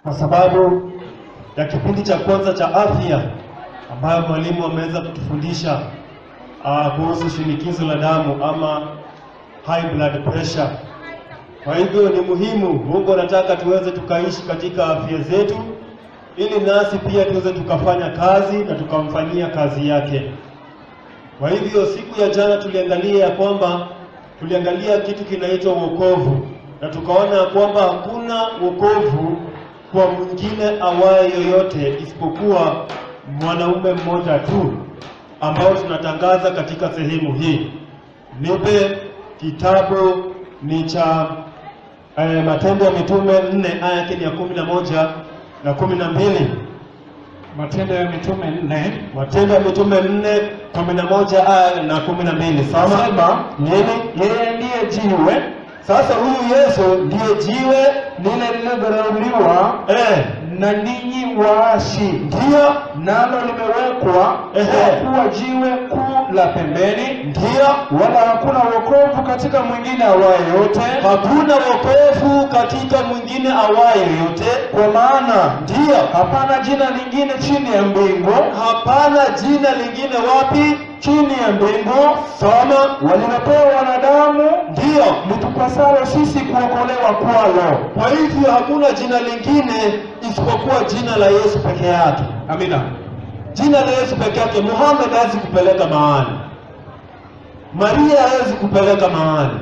kwa sababu ya kipindi cha kwanza cha afya ambayo mwalimu ameweza kutufundisha uh, kuhusu shinikizo la damu ama high blood pressure. Kwa hivyo ni muhimu, Mungu anataka tuweze tukaishi katika afya zetu, ili nasi pia tuweze tukafanya kazi na tukamfanyia kazi yake. Kwa hivyo siku ya jana tuliangalia ya kwamba tuliangalia kitu kinaitwa wokovu, na tukaona ya kwamba hakuna wokovu kwa mwingine awaye yoyote isipokuwa mwanaume mmoja tu ambao tunatangaza katika sehemu hii. Nipe kitabu ni cha eh, Matendo ya Mitume nne aya yake ni ya kumi na moja na kumi na mbili. Matendo ya Mitume nne Matendo ya Mitume nne kumi na moja aya na kumi na mbili. Soma Sema, nini? yeye ndiye jiwe Sasa huyu Yesu ndiye jiwe lile lililodharauliwa eh, na ninyi waashi, ndio nalo limewekwa Ehe. kwa kuwa jiwe kuu la pembeni, ndio wala hakuna wokovu katika mwingine awaye yote, hakuna wokovu katika mwingine awaye yote, kwa maana ndio hapana jina lingine chini ya mbingu, hapana jina lingine wapi? chini ya mbingu Soma walilopewa wanadamu ndio. litupasalo sisi kuokolewa kwalo. Kwa hivyo hakuna jina lingine isipokuwa jina la Yesu peke yake. Amina. Jina la Yesu peke yake. Muhammad hawezi kupeleka mahali, Maria hawezi kupeleka mahali,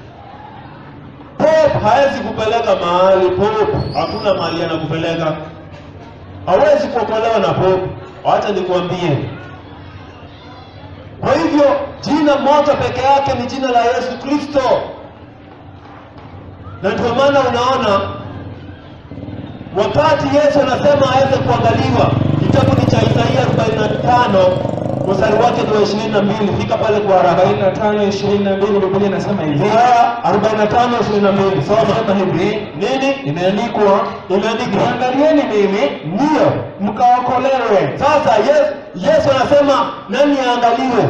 Pope hawezi kupeleka mahali. Pope hakuna mahali anakupeleka, hawezi kuokolewa na Pope. Wacha nikwambie. Kwa hivyo jina moja peke yake ni jina la Yesu Kristo, na ndio maana unaona wakati Yesu anasema aweze kuangaliwa, kitabu ni cha Isaia 45 mstari wake ni wa 22. Fika pale kwa haraka. 45 22 Biblia inasema hivi. Isaya 45 22. Soma Sema hivi. nini Imeandikwa, imeandikwa? niangalieni mimi Ndio mkaokolewe. sasa Yesu, Yesu anasema nani aangaliwe?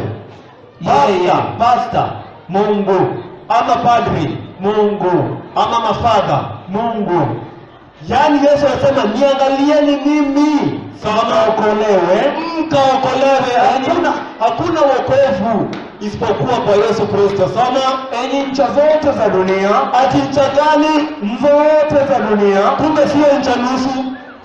Yeye. Pasta, pasta Mungu ama padri Mungu ama mafadha Mungu Yaani Yesu anasema niangalieni mimi mkaokolewe. mkaokolewe. Hakuna hakuna wokovu isipokuwa kwa Yesu Kristo. Soma Enyi ncha zote za dunia, ati ncha gani? zote za dunia, Kumbe sio ncha nusu.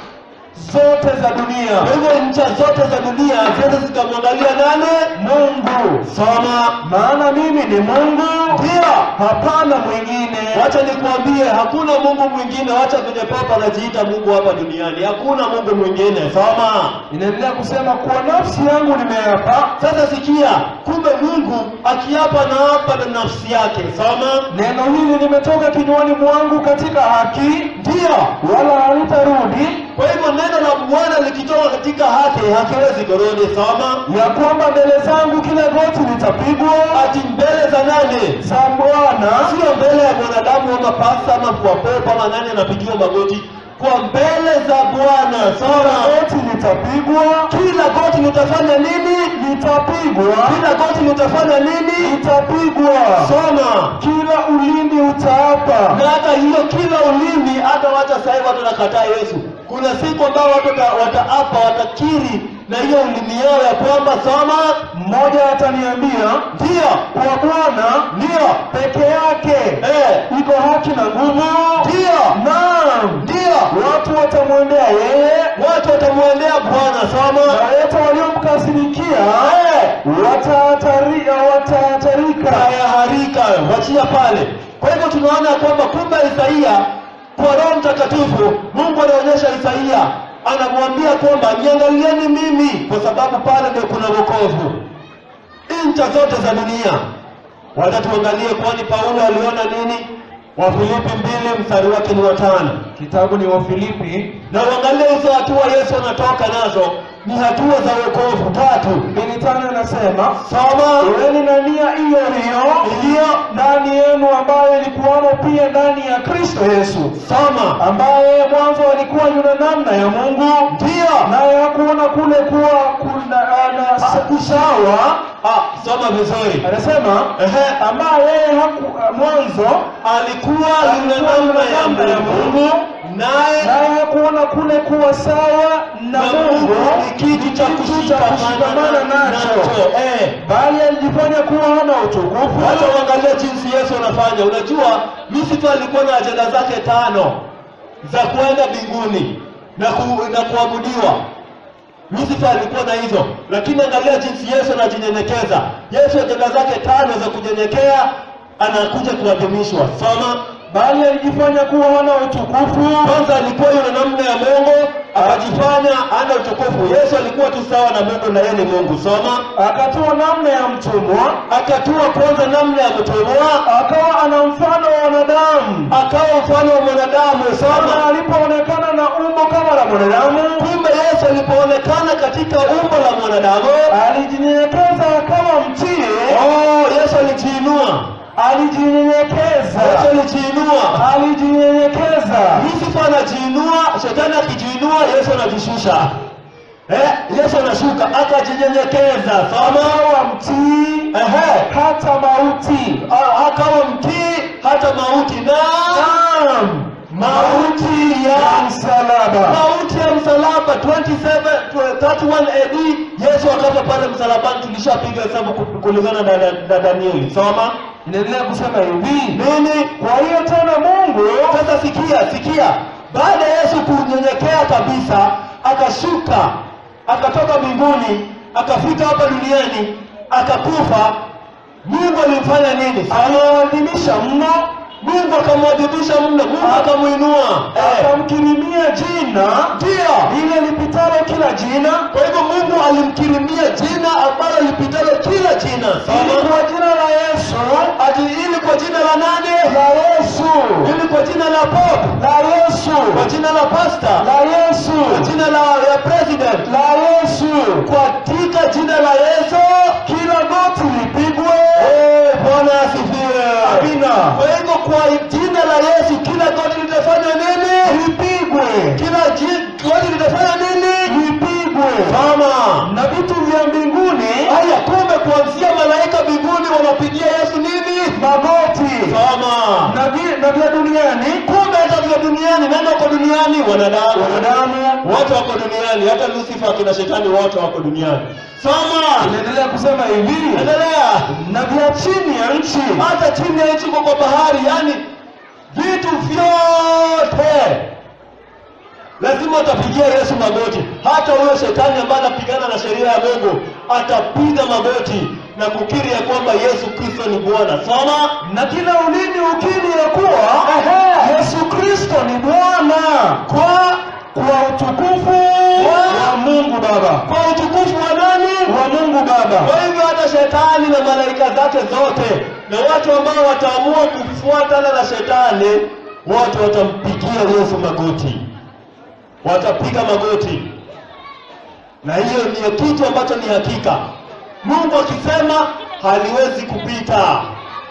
zote za dunia, Kwa hivyo ncha zote za dunia zote zikamwangalia nani? Mungu. Soma Maana mimi ni Mungu, ndio. hapana mwingine. Wacha nikuambie, hakuna Mungu mwingine. Wacha kwenye papa anajiita Mungu hapa duniani, hakuna Mungu mwingine. Soma Inaendelea kusema kwa nafsi yangu nimeapa, sasa. Sikia, kumbe Mungu akiapa na hapa na nafsi yake. Soma neno hili limetoka kinywani mwangu katika haki, ndio. wala halitarudi, Kwa hivyo neno la Bwana likitoka katika haki hakiwezi kurudi. Soma ya kwamba mbele zangu kila goti litapigwa ati mbele za nani? za Bwana Sio mbele ya mwanadamu ama pasta ama kwa popa ama nani anapigiwa magoti, kwa mbele za Bwana. kila Soma goti litapigwa, kila goti litafanya nini? litapigwa, Kila goti litafanya nini? litapigwa, Soma kila ulimi utaapa. na hata hiyo kila ulimi, hata wacha sasa hivi watu wanakataa Yesu. Kuna siku ambao watu wata- wataapa, watakiri na hiyo ulimi yao ya kwamba soma, Mmoja ataniambia ndio kwa Bwana ndio peke yake eh, iko haki na nguvu, ndio naam, ndio watu watamwendea yeye watu watamwendea Bwana. na Soma wote waliomkasirikia eh, watahatari- watahatarika. haya harika, wachia pale. Kwa hivyo tunaona kwamba kumbe Isaia kwa Roho Mtakatifu Mungu anaonyesha Isaia, anamwambia kwamba niangalieni mimi, kwa sababu pale ndio kuna wokovu. Ncha zote za dunia wacha tuangalie, kwani Paulo aliona nini? Wafilipi mbili mstari wake ni watano Kitabu ni Wafilipi na uangalie hizo hatua Yesu anatoka nazo ni hatua za wokovu tatu. mbili tano inasema Soma iweni na nia hiyo hiyo iliyo ndani yenu ambayo ilikuwamo pia ndani ya Kristo Yesu, soma ambaye mwanzo alikuwa yuna namna ya Mungu, ndio naye hakuona kule kuwa kuna ana sawa. Ah, soma vizuri. Anasema Ehe, ambaye yeye haku mwanzo alikuwa yule namna ya Mungu naye naye hakuona kule kuwa sawa na na Mungu ni kitu cha kushikamana nacho eh. bali alijifanya kuwa hana utukufu Hata uangalia jinsi Yesu anafanya. Unajua, Yusufu alikuwa na ajenda zake tano za kuenda mbinguni na, ku, na kuabudiwa. Yusufu alikuwa na hizo, lakini angalia jinsi Yesu anajinyenyekeza. Yesu ajenda zake tano za kunyenyekea, anakuja kuadhimishwa. Soma bali alijifanya kuwa hana utukufu kwanza, alikuwa yule namna ya Mungu, akajifanya ana utukufu. Yesu alikuwa tu sawa na Mungu na yeye ni Mungu. Soma akatua namna ya mtumwa akatua kwanza namna ya mtumwa, akawa ana mfano wa wanadamu akawa mfano wa mwanadamu. na Soma alipoonekana na umbo kama la mwanadamu kumbe Yesu alipoonekana katika umbo la mwanadamu, alijinyenyekeza akawa mtii oh, Yesu alijiinua. alijinyenyekeza Yesu alijiinua. alijinyenyekeza Yusufu anajiinua, shetani akijiinua, Yesu anajishusha. Eh, Yesu anashuka akajinyenyekeza. Soma akawa mtii ehe, hata mauti A- akawa mtii hata mauti na naam mauti ya msalaba mauti ya msalaba 27 31 AD Yesu akafa pale msalabani. Tulishapiga hesabu ku- kulingana na, na, na Danieli. Soma inaendelea kusema hivi nini? kwa hiyo tena mungu Sasa sikia, sikia, baada ya Yesu kunyenyekea kabisa, akashuka, akatoka mbinguni, akafika hapa duniani, akakufa. Mungu alimfanya nini? aliwaadhimisha mno Mungu akamwadhibisha mno, Mungu akamuinua. Eh, akamkirimia jina Ndio. lile lipitalo kila jina Kwa hivyo Mungu alimkirimia jina ambalo lipitalo kila jina. ili Soma. kwa jina la yesu Ati ili kwa jina la nani? la yesu Ili kwa jina la Pope, la yesu kwa jina la pastor, la yesu kwa jina la ya president, la yesu katika jina la Yesu kila goti lipigwe Eh, Bwana asifiwe. Amina. Kwa hivyo kwa jina la Yesu kila goti litafanya nini? lipigwe Kila ji- goti litafanya nini? lipigwe Mama. na vitu vya mbinguni Haya, kumbe kuanzia malaika mbinguni wanapigia Yesu nini? magoti Mama. na vi- na vya duniani Kumbe hata vya duniani, nani wako duniani? Wanadamu. wanadamu Wote wako duniani, hata Lucifer akina shetani wote wako duniani. Soma. inaendelea kusema hivi Endelea. na vya chini ya nchi hata chini ya nchi kwa bahari, yani vitu vyote lazima atapigia Yesu magoti. Hata huyo shetani ambaye anapigana na sheria ya Mungu atapiga magoti na kukiri ya kwamba Yesu Kristo ni Bwana. Soma na kila ulimi ukiri ya kuwa Ehe. Yesu Kristo ni Bwana kwa kwa utukufu wa Mungu Baba kwa utukufu wa nani? wa Mungu Baba. Kwa hivyo hata shetani na malaika zake zote na watu ambao wataamua kufuatana na shetani, wote watampigia Yesu magoti, watapiga magoti, na hiyo ndiyo kitu ambacho ni hakika. Mungu akisema haliwezi kupita,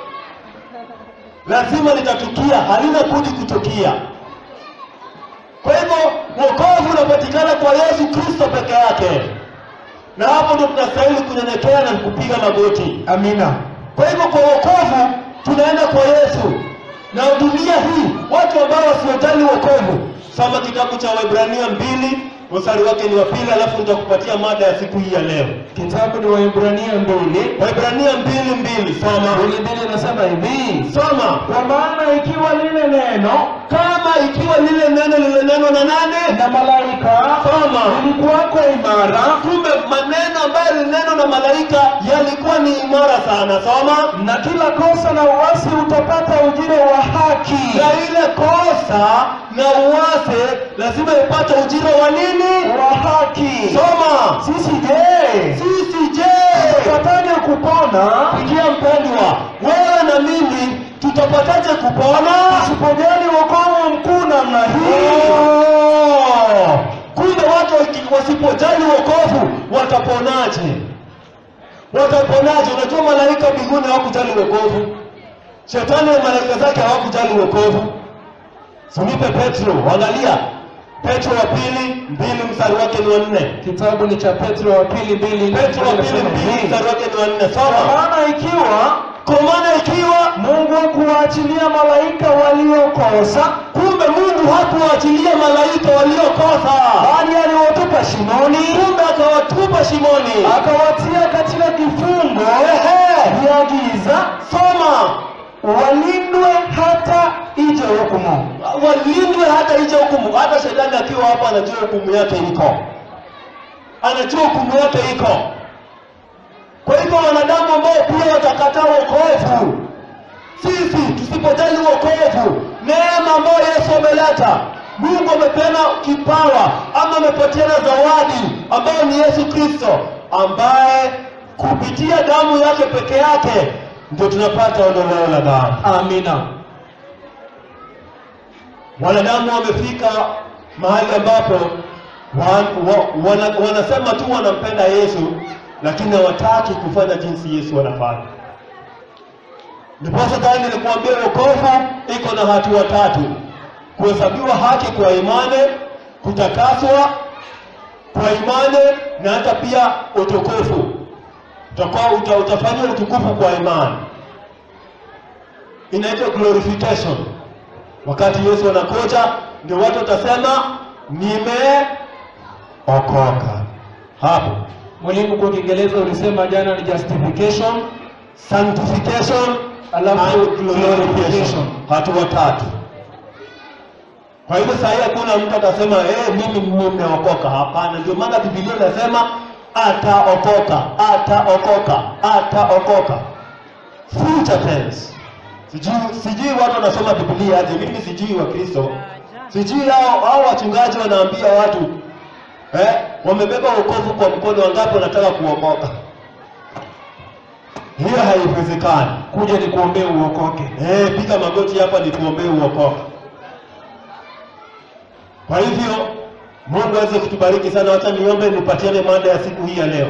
lazima litatukia, halina budi kutukia. Kwa hivyo wokovu unapatikana kwa Yesu Kristo peke yake na hapo ndio tunastahili kunyenyekea na kupiga magoti. Amina. Kwa hivyo kwa wokovu tunaenda kwa Yesu, na dunia hii watu ambao wasiojali wokovu, soma kitabu cha Waebrania mbili mstari wake ni wa pili, alafu nitakupatia mada ya siku hii ya leo. Kitabu ni Waebrania mbili Waebrania mbili mbili, soma mbili mbili inasema hivi soma. kwa maana ikiwa lile neno Kama ikiwa lile neno lilinenwa na nane, na malaika soma. lilikuwako imara Kumbe maneno ambayo lilinenwa na malaika yalikuwa ni imara sana. Soma. na kila kosa na uasi utapata ujira wa haki na ile kosa na uwase lazima ipate ujira wa nini? wa haki Soma. sisi je Sisi je, tupataje kupona sikia mpendwa, wewe na mimi tutapataje kupona? tusipojali wokovu mkuu namna hii Oh, kumbe watu waki- wasipojali wokovu wataponaje? Wataponaje? Unajua malaika mbinguni hawakujali wokovu, shetani na malaika zake hawakujali wokovu. Sunipe Petro, angalia Petro wa pili mbili mstari wake ni wa nne. kitabu ni cha petro wa pili mbili Petro wa pili inasema mbili hivi, mstari wake ni wa nne. kwa Soma. maana ikiwa kwa maana ikiwa Mungu hakuwaachilia malaika waliokosa, kumbe Mungu hakuwaachilia malaika waliokosa, bali aliwatupa shimoni, kumbe akawatupa shimoni. akawatia katika kifungo Ehe, vya giza, soma walindwe hata ije hukumu. walindwe hata ije hukumu. Hata shetani akiwa hapa anajua hukumu yake iko, anajua hukumu yake iko. Kwa hivyo wanadamu ambao pia watakataa wokovu, sisi tusipojali wokovu, neema ambayo Yesu ameleta, Mungu amepeana kipawa ama amepatiana zawadi ambayo ni Yesu Kristo, ambaye kupitia damu yake peke yake ndio tunapata ondoleo la dhambi. Amina. Wanadamu wamefika mahali ambapo wan, wa, wana, wanasema tu wanampenda Yesu, lakini hawataki kufanya jinsi Yesu anafanya. Ndiposa tayari nilikuambia wokovu iko na hatua tatu: kuhesabiwa haki kwa imani, kutakaswa kwa imani na hata pia utukufu. Utakuwa uta, utafanywa utukufu kwa imani, inaitwa glorification. Wakati Yesu anakuja, ndio watu watasema nimeokoka. Hapo Mwalimu, kwa Kiingereza ulisema jana ni justification, sanctification Alafu and glorification, glorification. hatua tatu. Kwa hivyo saa hii hakuna mtu atasema eh, mimi nimeokoka. Hapana, ndio maana Biblia inasema ataokoka, ataokoka, ataokoka, future tense. Sijui sijui watu wanasoma Biblia aje, mimi sijui wa Kristo, sijui hao hao wachungaji wanaambia watu eh, wamebeba wokovu kwa mkono, wangapi wanataka kuokoka? Hiyo haiwezekani. kuja ni kuombea uokoke. Eh, piga magoti hapa nituombee uokoka. Kwa hivyo Mungu aweze kutubariki sana. Wacha niombe nipatiane mada ya siku hii ya leo.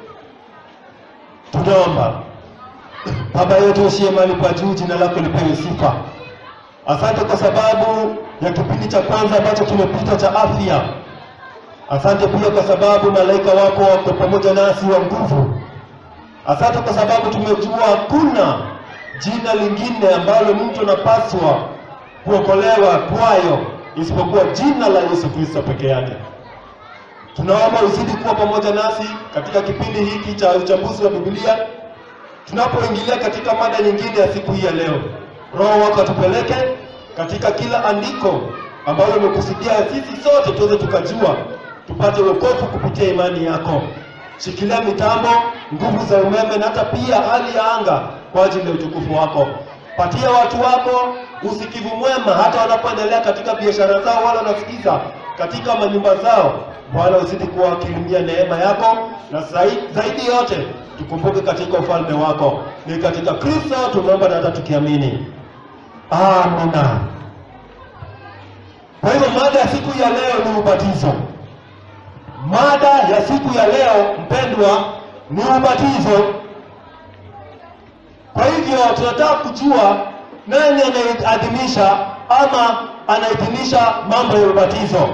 Tunaomba. Baba yetu usiye mahali pa juu, jina lako lipewe sifa. Asante kwa sababu ya kipindi cha kwanza ambacho kimepita cha afya. Asante pia kwa sababu malaika wako wako pamoja nasi wa nguvu. Asante kwa sababu tumejua hakuna jina lingine ambalo mtu anapaswa kuokolewa kwayo isipokuwa jina la Yesu Kristo peke yake. Tunaomba uzidi kuwa pamoja nasi katika kipindi hiki cha uchambuzi wa Biblia, tunapoingilia katika mada nyingine ya siku hii ya leo. Roho wako atupeleke katika kila andiko ambalo umekusudia sisi sote tuweze tukajua, tupate wokovu kupitia imani yako. Shikilia mitambo, nguvu za umeme na hata pia hali ya anga kwa ajili ya utukufu wako. Patia watu wako usikivu mwema, hata wanapoendelea katika biashara zao, wala wanasikiza katika manyumba zao. Bwana, uzidi kuwakirimia neema yako, na zaidi, zaidi yote tukumbuke katika ufalme wako. Ni katika Kristo tumeomba na hata tukiamini, amina. Kwa hivyo mada ya siku ya leo ni ubatizo. Mada ya siku ya leo mpendwa, ni ubatizo. Kwa hivyo tunataka kujua nani anayeadhimisha ama anaidhinisha mambo ya ubatizo.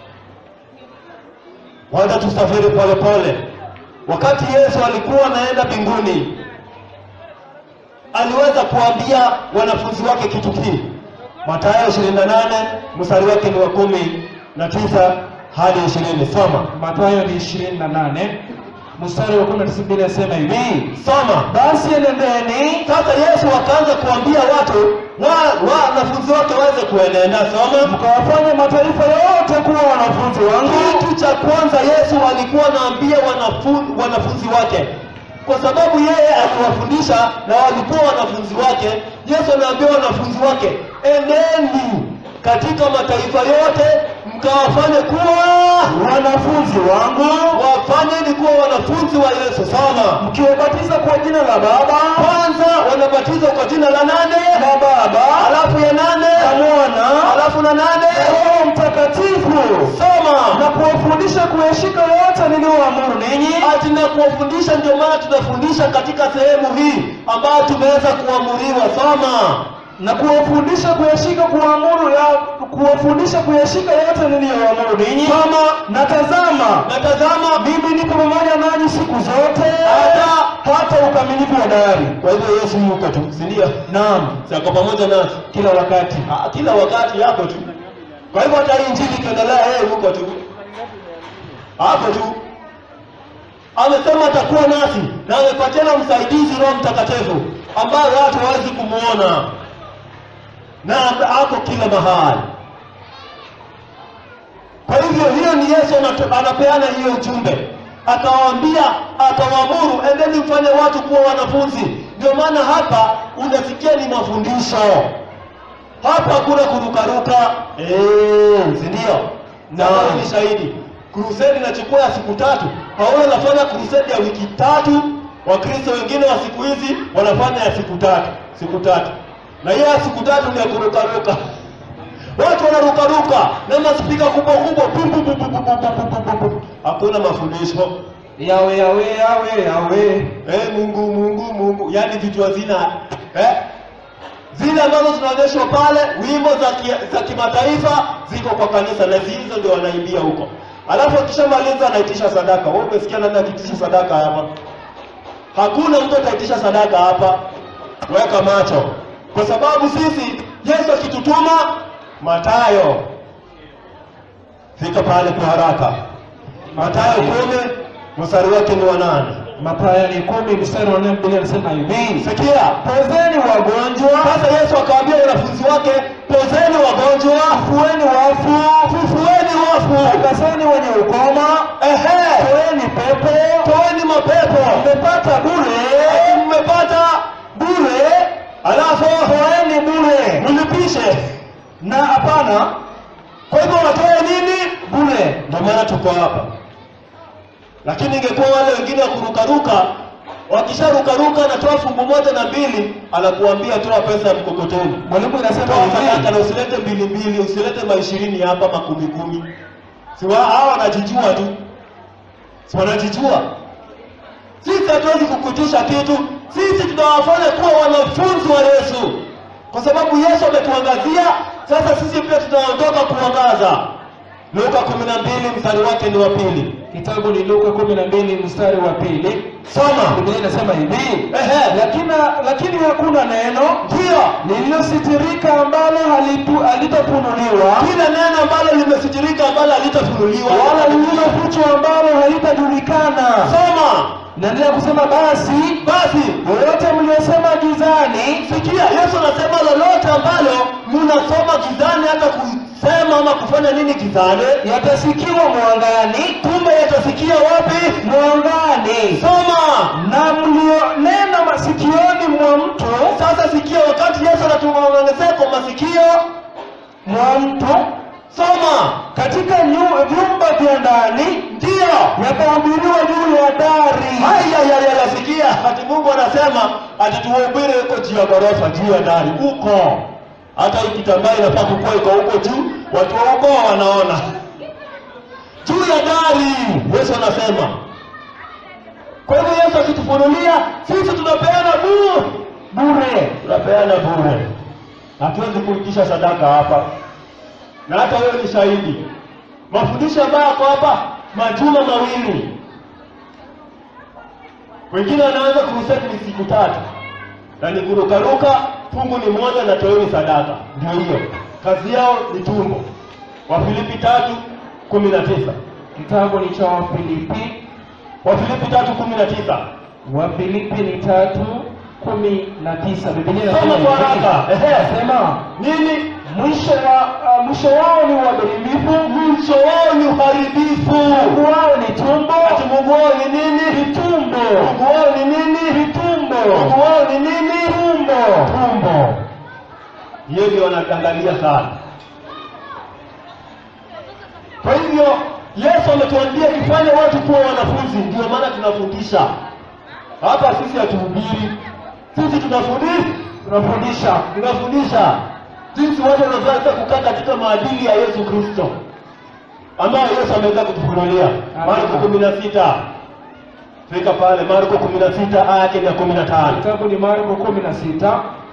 Wacha tusafiri polepole. Wakati Yesu alikuwa anaenda mbinguni, aliweza kuambia wanafunzi wake kitu kii. Mathayo 28 mstari wake ni wa kumi na tisa hadi ishirini. Soma, Mathayo ni 28 mstari wa 19 Biblia inasema hivi, soma. basi enendeni Sasa Yesu akaanza kuambia watu wa wa wanafunzi wake waweze kuenenda. Soma. mkawafanye mataifa yote kuwa wanafunzi wangu, Kitu cha kwanza Yesu alikuwa anaambia wanafunzi, wanafunzi wake, kwa sababu yeye aliwafundisha na walikuwa wanafunzi wake. Yesu anaambia wanafunzi wake, eneni katika mataifa yote mkawafanye kuwa wanafunzi wangu, wafanyeni kuwa wanafunzi wa Yesu. Soma. mkiwabatiza kwa jina la Baba Kwanza wanabatizwa kwa jina la nane, na Baba alafu ya nane, na Mwana alafu na nane. na Roho Mtakatifu, Soma. na kuwafundisha kuyashika yote niliyoamuru ninyi, ati na kuwafundisha. Ndio maana tunafundisha katika sehemu hii ambayo tumeweza kuamuriwa. Soma. na kuwafundisha kuyashika kuamuru ya kuwafundisha kuyashika yote niliyoamuru ninyi kama na tazama natazama mimi nipo pamoja nanyi siku zote Hata- hata ukamilifu wa dahari kwa hivyo yesu yuko tu si ndio naam sako pamoja nasi kila wakati Ah, kila wakati yako tu kwa hivyo hata hii injili ikiendelea yeye yuko tu hapo tu amesema atakuwa nasi na amepatiana msaidizi roho mtakatifu ambaye watu hawezi kumwona na ako kila mahali kwa hivyo hiyo ni yesu anatu- anapeana hiyo ujumbe akawaambia akawaamuru endeni mfanye watu kuwa wanafunzi ndio maana hapa unasikia ni mafundisho hapa hakuna kurukaruka Eh, si ndio na wewe ni shahidi krusedi inachukua ya siku tatu paulo anafanya krusedi ya wiki tatu wakristo wengine wa siku hizi wanafanya ya siku tatu siku tatu na hiyo ya siku tatu ni ya kurukaruka watu wanarukaruka na maspika kubwa kubwa bu- bu- bu- bu- bu- bu- bu- bu- bu- bu. hakuna mafundisho yawe yawe yawe yawe eh, mungu mungu mungu yaani vitu hazina eh? zile ambazo zinaonyeshwa pale wimbo za, ki, za kimataifa ziko kwa kanisa na hizo ndio wanaimbia huko alafu akishamaliza anaitisha sadaka wewe umesikia nani akitisha sadaka hapa hakuna mtu ataitisha sadaka hapa weka macho kwa sababu sisi yesu akitutuma matayo fika pale kwa haraka matayo kumi mstari wake ni wa nane Mathayo ni kumi mstari wa nne Biblia inasema hivi sikia pozeni wagonjwa sasa yesu akawaambia wanafunzi wake pozeni wagonjwa fueni wafu fufueni wafu takaseni wenye ukoma ehe toeni pepo toeni mapepo mmepata bure Ati mmepata bure alafu toeni bure mlipishe na hapana kwa hivyo watoe nini bure ndio maana tuko hapa lakini ingekuwa wale wengine wa kurukaruka wakisharukaruka anatoa fungu moja na mbili anakuambia toa pesa ya mkokoteni mwalimu inasema toa sadaka hivi na usilete mbili mbili usilete maishirini hapa makumi kumi si wa- hawa wanajijua tu si wanajijua sisi hatuwezi kukutisha kitu sisi tunawafanya kuwa wanafunzi wa yesu kwa sababu yesu ametuangazia sasa sisi pia tunaondoka kuangaza luka kumi na mbili mstari wake ni wa pili kitabu ni Luka kumi na mbili mstari wa pili soma Biblia inasema hivi Ehe. lakini lakini hakuna neno ndio lililositirika ambalo halitu- halitafunuliwa kila neno ambalo limesitirika ambalo halitafunuliwa wala lililofichwa ambalo halitajulikana soma naendelea kusema basi basi yoyote mliyosema gizani sikia yesu anasema lolote ambalo mnasoma gizani hata kusema ama kufanya nini gizani yatasikiwa mwangani kumbe yatasikia wapi mwangani soma na mlionena masikioni mwa mtu sasa sikia wakati yesu anatuongezea kwa masikio mwa mtu soma katika nyu- vyumba vya ndani ndio yakahubiriwa juu ya dari hayayayasikia ati mungu anasema ati tuhubiri huko juu ya ghorofa juu ya dari huko hata hii kitambaa inafaa kukuwa iko huko juu watu wa huko wanaona juu ya dari yesu anasema kwa hivyo yesu akitufunulia sisi tunapeana bure bure tunapeana bure hatuwezi kuitisha sadaka hapa na hata wewe ni shahidi mafundisho ambayo yako hapa majuma mawili wengine wanaanza kuruseti ni siku tatu na ni kurukaruka fungu ni moja na toeni sadaka ndio hiyo kazi yao ni tumbo wafilipi tatu kumi na tisa kitabu ni cha wafilipi wafilipi tatu kumi na tisa wafilipi ni tatu kumi na tisa Biblia Soma inasema kwa hivi. haraka. Ehe. Inasema, nini mwisho wa uh, mwisho wao ni uadilifu mwisho wao ni uharibifu Mungu wao ni tumbo ati mungu wao ni nini vitumbo mungu wao ni nini vitumbo mungu wao ni nini tumbo tumbo hiyo ndio wanaangalia sana kwa hivyo yesu ametuambia tufanye watu kuwa wanafunzi ndio maana tunafundisha hapa sisi hatuhubiri sisi tunafundisha tunafundisha tunafundisha jinsi watu wanaweza kukaa katika maadili ya yesu kristo ambayo yesu ameweza kutufunulia marko kumi na sita fika pale marko kumi na sita aya yake ni ya kumi na tano kitabu ni Marko kumi na sita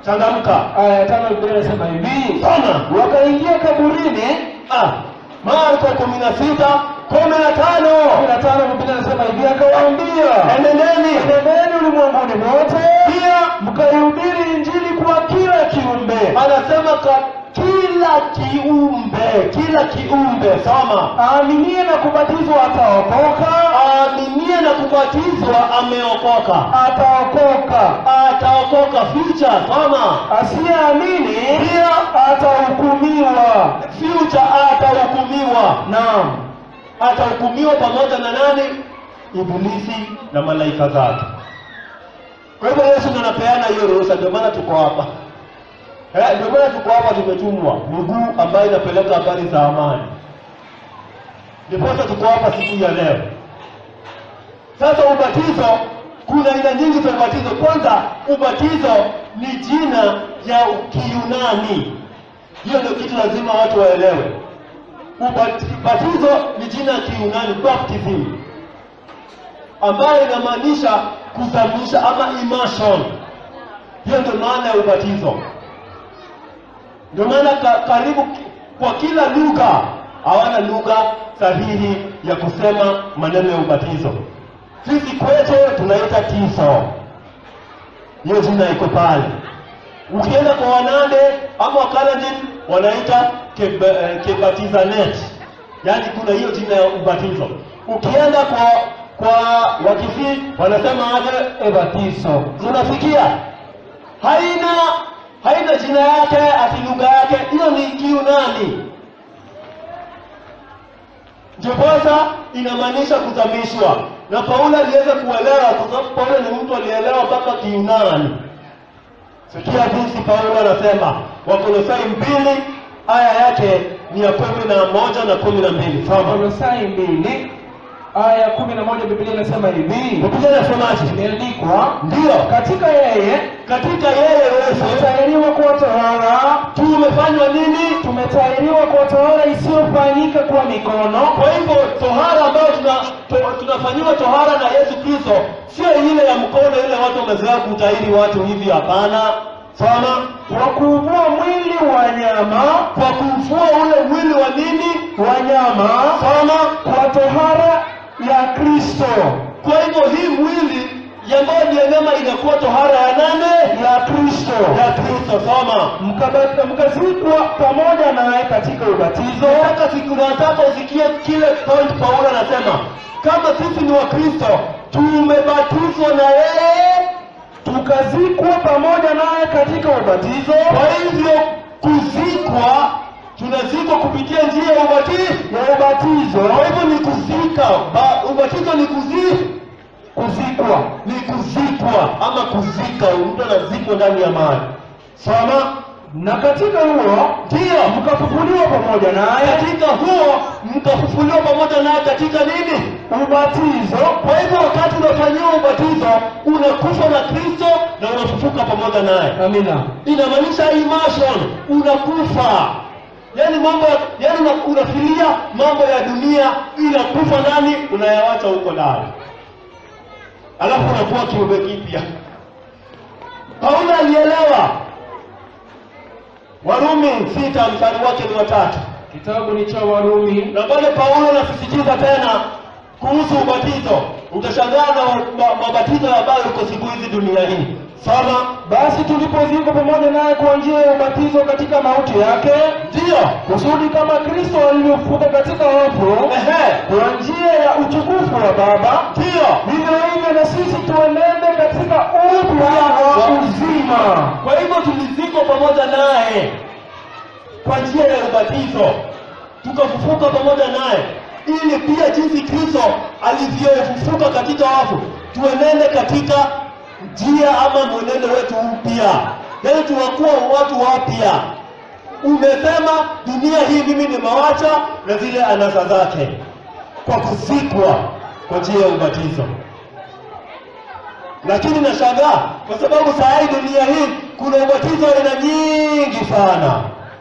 changamka aya ya tano Biblia inasema hivi, soma wakaingia kaburini. ah, Marko kumi na sita kumi na kumi tano na tano Biblia inasema hivi, akawaambia enendeni enendeni ulimwenguni mote pia mkaihubiri injili kwa kila kiumbe. anasema kwa kila kiumbe kila kiumbe soma Aaminie na kubatizwa ataokoka, aaminie na kubatizwa ameokoka ataokoka. ataokoka future soma Asiyeamini pia atahukumiwa. future atahukumiwa Naam, atahukumiwa pamoja na nani ibilisi na malaika zake kwa hivyo yesu ndo anapeana hiyo ruhusa ndio maana tuko hapa Eh, ndio maana tuko hapa tumetumwa miguu ambayo inapeleka habari za amani ndiposa tuko hapa siku ya leo sasa ubatizo kuna aina nyingi za ubatizo kwanza ubatizo ni jina ya kiyunani hiyo ndio kitu lazima watu waelewe Ubati- ubatizo ni jina ya kiyunani baptism ambayo inamaanisha kuzamisha ama immersion hiyo ndio maana ya ubatizo ndio maana ka, karibu ki- kwa kila lugha hawana lugha sahihi ya kusema maneno ya ubatizo sisi kwetu tunaita tiso hiyo jina iko pale ukienda kwa wanande ama wakalenjin wanaita keba, eh, kebatizanet yaani kuna hiyo jina ya ubatizo ukienda kwa kwa wakisii wanasema aje ebatizo unasikia haina haina jina yake ati lugha yake hiyo ni kiunani ndiposa inamaanisha kuzamishwa na paulo aliweza kuelewa kwa sababu paulo ni mtu alielewa mpaka kiunani sikia jinsi paulo anasema wakolosai mbili aya yake ni ya kumi na moja na kumi na mbili soma Kolosai mbili aya ya kumi na moja Biblia inasema hivi, Biblia inasemaje imeandikwa ndiyo katika yeye katika yeye yesu tumetahiriwa kuwa tohara, tumefanywa nini tumetahiriwa kuwa tohara isiyofanyika kwa mikono, kwa hivyo tohara ambayo tuna, to, tunafanyiwa tohara na yesu kristo sio ile ya mkono ile watu wamezoea kutahiri watu hivi hapana soma kwa kuuvua mwili wa nyama kwa kumfua ule mwili wa nini wa nyama soma kwa tohara ya Kristo kwa hivyo hii mwili ambayo ni ya nyama inakuwa tohara ya nane ya Kristo ya kristo soma Mkaba- mkazikwa pamoja naye katika ubatizo nataka siku nataka usikie kile point paulo anasema kama sisi ni wakristo tumebatizwa na yeye tukazikwa pamoja naye katika ubatizo kwa hivyo kuzikwa tunazikwa kupitia njia ya ubatizo ya ubatizo kwa hivyo ni kuzika ba, ubatizo ni kuzi kuzikwa ni kuzikwa ama kuzika mtu anazikwa ndani ya maji soma na katika huo ndiyo mkafufuliwa pamoja naye katika huo mkafufuliwa pamoja naye katika nini ubatizo kwa hivyo wakati unafanyiwa ubatizo unakufa na kristo na unafufuka pamoja naye amina inamaanisha immersion unakufa yaani mambo ya- yaani una- unafilia mambo ya dunia inakufa ndani unayawacha huko ndani alafu unakuwa kiumbe kipya paulo alielewa warumi sita mstari wake ni watatu kitabu ni cha warumi na pale paulo anasisitiza tena kuhusu ubatizo utashangaa na ma- mabatizo ambayo uko siku hizi dunia hii soma basi tulipozikwa pamoja naye kwa njia ya ubatizo katika mauti yake ndiyo kusudi kama kristo alivyofufuka katika wafu ehe kwa njia ya utukufu wa baba ndiyo vivyo hivyo na sisi tuenende katika upya wa uzima kwa hivyo tulizikwa pamoja naye kwa njia ya ubatizo tukafufuka pamoja naye ili pia jinsi kristo alivyofufuka katika wafu tuenende katika njia ama mwenendo wetu mpya yaani tunakuwa watu wapya umesema dunia hii mimi nimewacha na zile anasa zake kwa kuzikwa kwa njia ya ubatizo lakini nashangaa kwa sababu saa hii dunia hii kuna ubatizo wa aina nyingi sana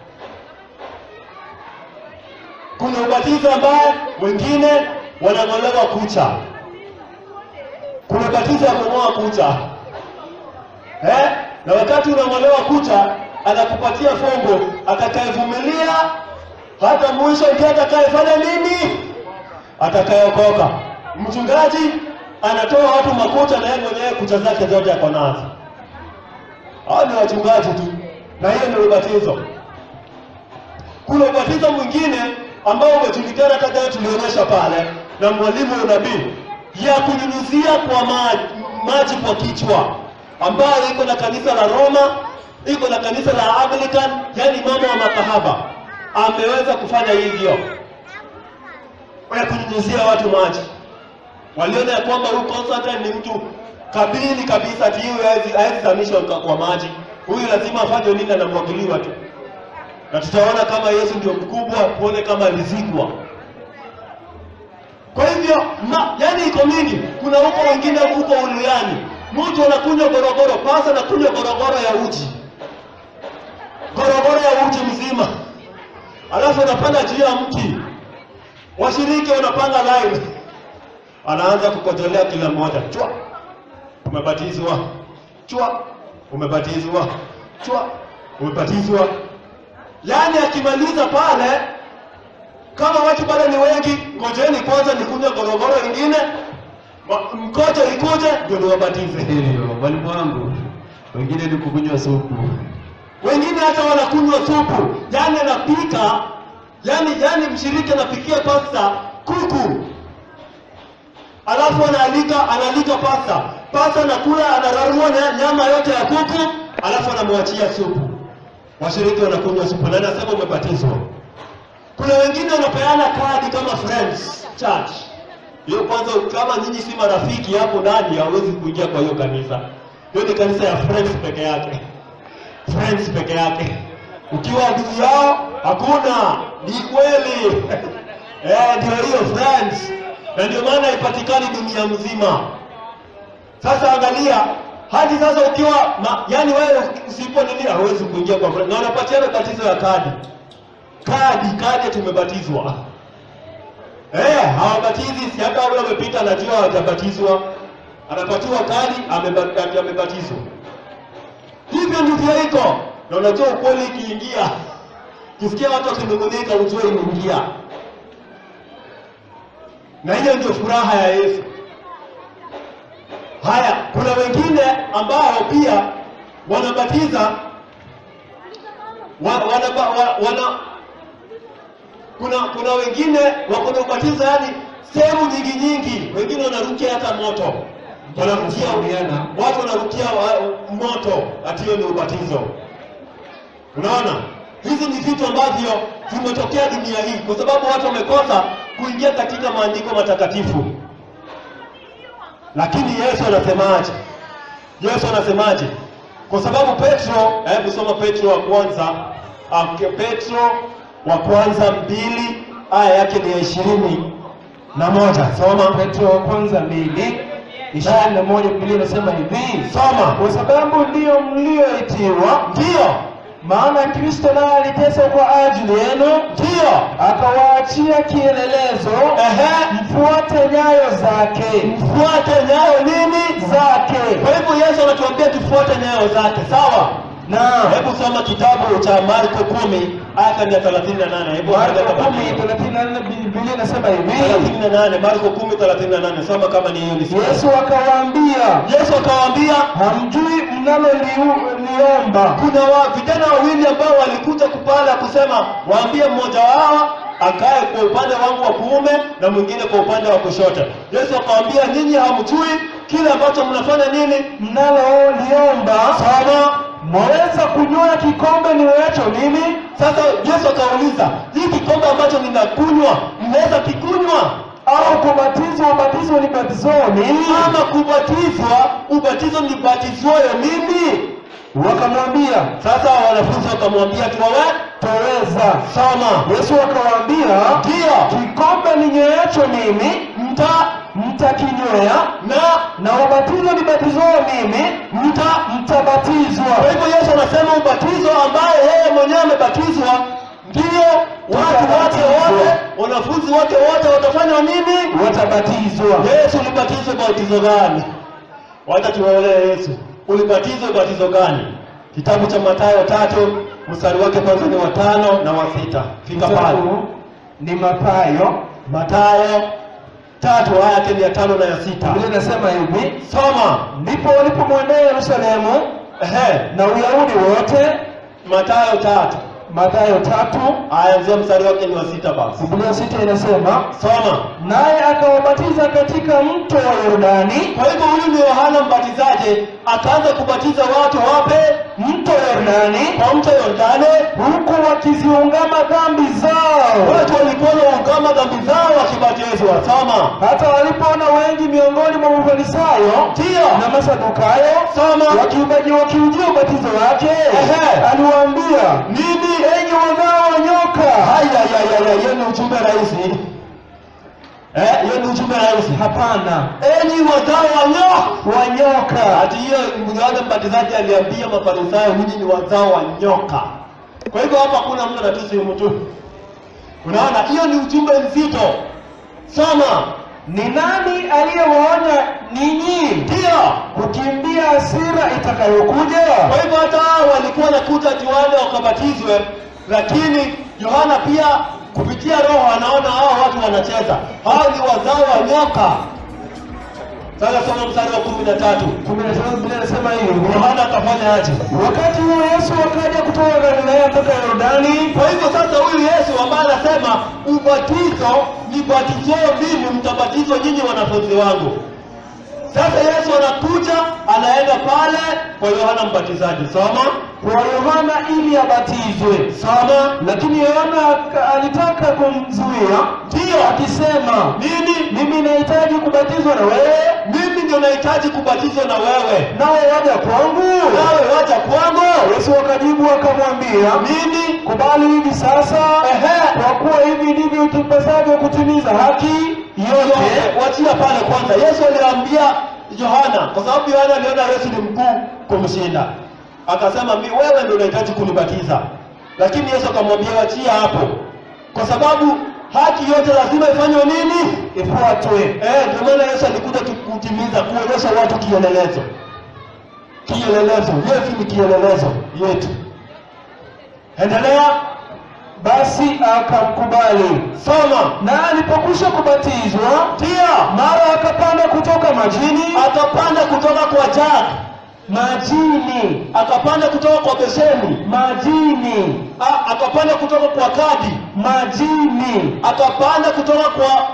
kuna ubatizo ambaye wengine wanang'olewa kucha kuna ubatizo ya kung'oa kucha eh? na wakati unang'olewa kucha anakupatia fongo atakayevumilia hata mwisho ndiye atakayefanya nini atakayeokoka mchungaji anatoa watu makucha na yeye mwenyewe kucha zake zote ako nazo hao ni wachungaji tu na hiyo ni ubatizo kuna ubatizo mwingine ambao umejulikana hata jana tulionyesha pale na mwalimu wa unabii ya kunyunyuzia kwa maji, maji kwa kichwa ambayo iko na kanisa la Roma iko na kanisa la Anglican yani mama wa makahaba ameweza kufanya hivyo ya kunyunyuzia watu maji waliona ya kwamba huyu Constantine ni mtu kabili kabisa ati huyu hawezi- hawezi zamishwa kwa- kwa maji huyu lazima afanye nini anamwagiliwa tu na tutaona kama Yesu ndio mkubwa, tuone kama alizikwa. Kwa hivyo ma, yani iko mingi. Kuna huko wengine huko uliani, mtu anakunywa gorogoro, pasa anakunywa gorogoro ya uji, gorogoro ya uji mzima, alafu anapanda juu ya mti, washiriki wanapanga line, anaanza kukojolea kila mmoja, chwa, umebatizwa, chwa, umebatizwa, chwa, umebatizwa Yaani akimaliza pale, kama watu bado ni wengi, ngojeni kwanza nikunywe gorogoro ingine, ma- mkojo ikuje ndio niwabatize. Hivyo mwalimu wangu, wengine ni kukunywa supu. Wengine hata wanakunywa supu, yaani anapika, yaani yaani mshiriki anapikia pasta kuku, alafu anaalika analika pasta, pasta anakula anararua na nyama yote ya kuku, alafu anamwachia supu. Washiriki wanakunywa supu na anasema umebatizwa. Kuna wengine wanapeana kadi kama friends church. Hiyo kwanza, kama nyinyi si marafiki hapo ndani, hawezi kuingia kwa hiyo kanisa. Hiyo ni kanisa ya friends peke yake, friends peke yake. Ukiwa ndugu yao hakuna, ni kweli eh, ndio hiyo friends, na ndio maana haipatikani dunia mzima. Sasa angalia hadi sasa ukiwa ma, yani wewe usipo nini hauwezi kuingia kwa friend. Na wanapatiana batizo ya kadi. Kadi, kadi tumebatizwa. Eh, hawabatizi si hata wale wamepita anajua hawajabatizwa. Anapatiwa kadi ameba- amebatizwa. Hivyo ndivyo iko. Na unajua ukweli ikiingia. Kisikia watu wakinung'unika ujue imeingia. Na hiyo ndio furaha ya Yesu. Haya, kuna wengine ambao pia wanabatiza wa, wana, wa, wana kuna kuna wengine wako na ubatizo yani sehemu nyingi nyingi, wengine wanarukia hata moto, wanarukia Kushauriana. watu wanarukia wa, moto, ati hiyo ni ubatizo. Unaona, hizi ni vitu ambavyo vimetokea dunia hii kwa sababu watu wamekosa kuingia katika maandiko matakatifu. Lakini Yesu anasemaje? Yesu anasemaje? Kwa sababu Petro, hebu soma Petro wa kwanza, ah, Petro wa kwanza mbili aya yake ni ya ishirini na moja. Soma Petro wa kwanza mbili ishirini na moja Biblia inasema hivi, soma. kwa sababu ndiyo mlioitiwa, Ndiyo, maana Kristo naye aliteswa kwa ajili yenu, ndiyo, akawaachia kielelezo, ehe, mfuate nyayo zake mfuate nyayo nini? zake. Kwa hivyo Yesu anatuambia tufuate nyayo zake, sawa? Naam. Hebu soma kitabu cha Marko kumi aya ya thelathini na nane. Hebu Marko angalia kama kumi ni hiyo. thelathini na nne Biblia inasema hivi, thelathini na nane Marko kumi thelathini na nane Soma kama ni hiyo nisikie. Yesu akawaambia, Yesu akawaambia hamjui mnaloliomba. kuna wa, vijana wawili ambao walikuja kupala kusema, waambie mmoja wao akae kwa upande wangu wa kuume na mwingine kwa upande wa kushoto. Yesu akawaambia, nyinyi hamjui kile ambacho mnafanya nini? Mnaloliomba Soma. mwaweza kunywa kikombe niwecho mimi? Sasa Yesu akauliza, hii kikombe ambacho ninakunywa mnaweza kikunywa? au kubatizwa ubatizo nibatizoni? Ama kubatizwa ubatizo nibatizwayo mimi? Wakamwambia, Sasa wanafunzi wakamwambia tuwawe twaweza. soma. Yesu akawaambia, Ndiyo, kikombe ninyweacho mimi mta mtakinywea, na na ubatizo nibatizwao mimi mta mtabatizwa. Kwa hivyo Yesu anasema ubatizo ambaye yeye mwenyewe amebatizwa ndio watu wake wote, wanafunzi wake wote watafanya nini? Watabatizwa. Yesu ulibatizwa kwa ubatizo gani? Wacha tuwaolee Yesu. ulibatizwa ubatizo gani? Kitabu cha Mathayo tatu mstari wake kwanza ni wa tano na wa sita. Fika pale. Kitabu ni Mathayo. Mathayo tatu aya yake ni ya tano na ya sita. Biblia inasema hivi, Soma. ndipo walipomwendea Yerusalemu Ehe, na Uyahudi wote. Mathayo tatu Mathayo tatu aya nzia mstari wake ni wa sita basi. Biblia sita inasema Soma. naye akawabatiza katika mto wa Yordani, Kwa hivyo huyu ni Yohana Mbatizaji akaanza kubatiza watu wape mto Yordani, kwa mto Yordani. huku wakiziungama dhambi zao. Watu walikuwa wanaungama dhambi zao wakibatizwa. Soma. Hata walipoona wengi miongoni mwa Mafarisayo Ndio. na Masadukayo Soma. wakiubaji wakiujia ubatizo wake, Ehe. aliwaambia Nini? enyi wazao wa nyoka, Haya ya ya ya, hiyo ni ujumbe rahisi. Eh, hiyo ni ujumbe rahisi. hapana, Enyi wazao wa nyoka. wa nyoka, Ati hiyo Yohana Mbatizaji aliambia Mafarisayo, nyinyi ni wazao wa nyoka. Kwa hivyo hapa kuna mtu anatusi mtu. Unaona, hiyo ni ujumbe nzito. Soma. ni nani aliyewaonya ninyi Ndio. kukimbia hasira itakayokuja? Kwa hivyo hata hao walikuwa nakuta tuwale wakabatizwe, lakini Yohana pia kupitia Roho anaona hao watu wanacheza. Hao ni wazao wa nyoka. Sasa soma mstari wa kumi na tatu. kumi na tano Biblia inasema hivi, Yohana akafanya aje? wakati huo Yesu akaja kutoka Galilaya mpaka Yordani Kwa hivyo sasa huyu Yesu ambaye anasema ubatizo ni batizo mimi, mtabatizwa nyinyi wanafunzi wangu. Sasa Yesu anakuja anaenda pale kwa Yohana Mbatizaji. Soma, kwa Yohana ili abatizwe, soma. lakini Yohana aka- alitaka kumzuia Ndio akisema, nini? mimi nahitaji kubatizwa na wewe, Mimi ndio nahitaji kubatizwa na wewe, nawe waja kwangu? nawe waja kwangu. Yesu akajibu akamwambia, Nini? kubali hivi sasa, Ehe. kwa kuwa hivi ndivyo itupasavyo kutimiza haki yote. yote wachia pale kwanza. Yesu aliambia Yohana, kwa sababu Yohana aliona Yesu ni mkuu kumshinda, akasema mi wewe ndio unahitaji kunibatiza, lakini Yesu akamwambia wachia hapo, kwa sababu haki yote lazima ifanywe nini? Ifuatwe. Eh, ndio maana Yesu alikuja tu- kutimiza, kuonyesha watu kielelezo. Kielelezo, Yesu ni kielelezo yetu. Endelea, Basi akamkubali. soma. Na alipokwisha kubatizwa, Ndio, mara akapanda kutoka majini, akapanda kutoka kwa jagi majini, akapanda kutoka kwa besheni, majini, A- akapanda kutoka kwa kadi, majini, akapanda kutoka kwa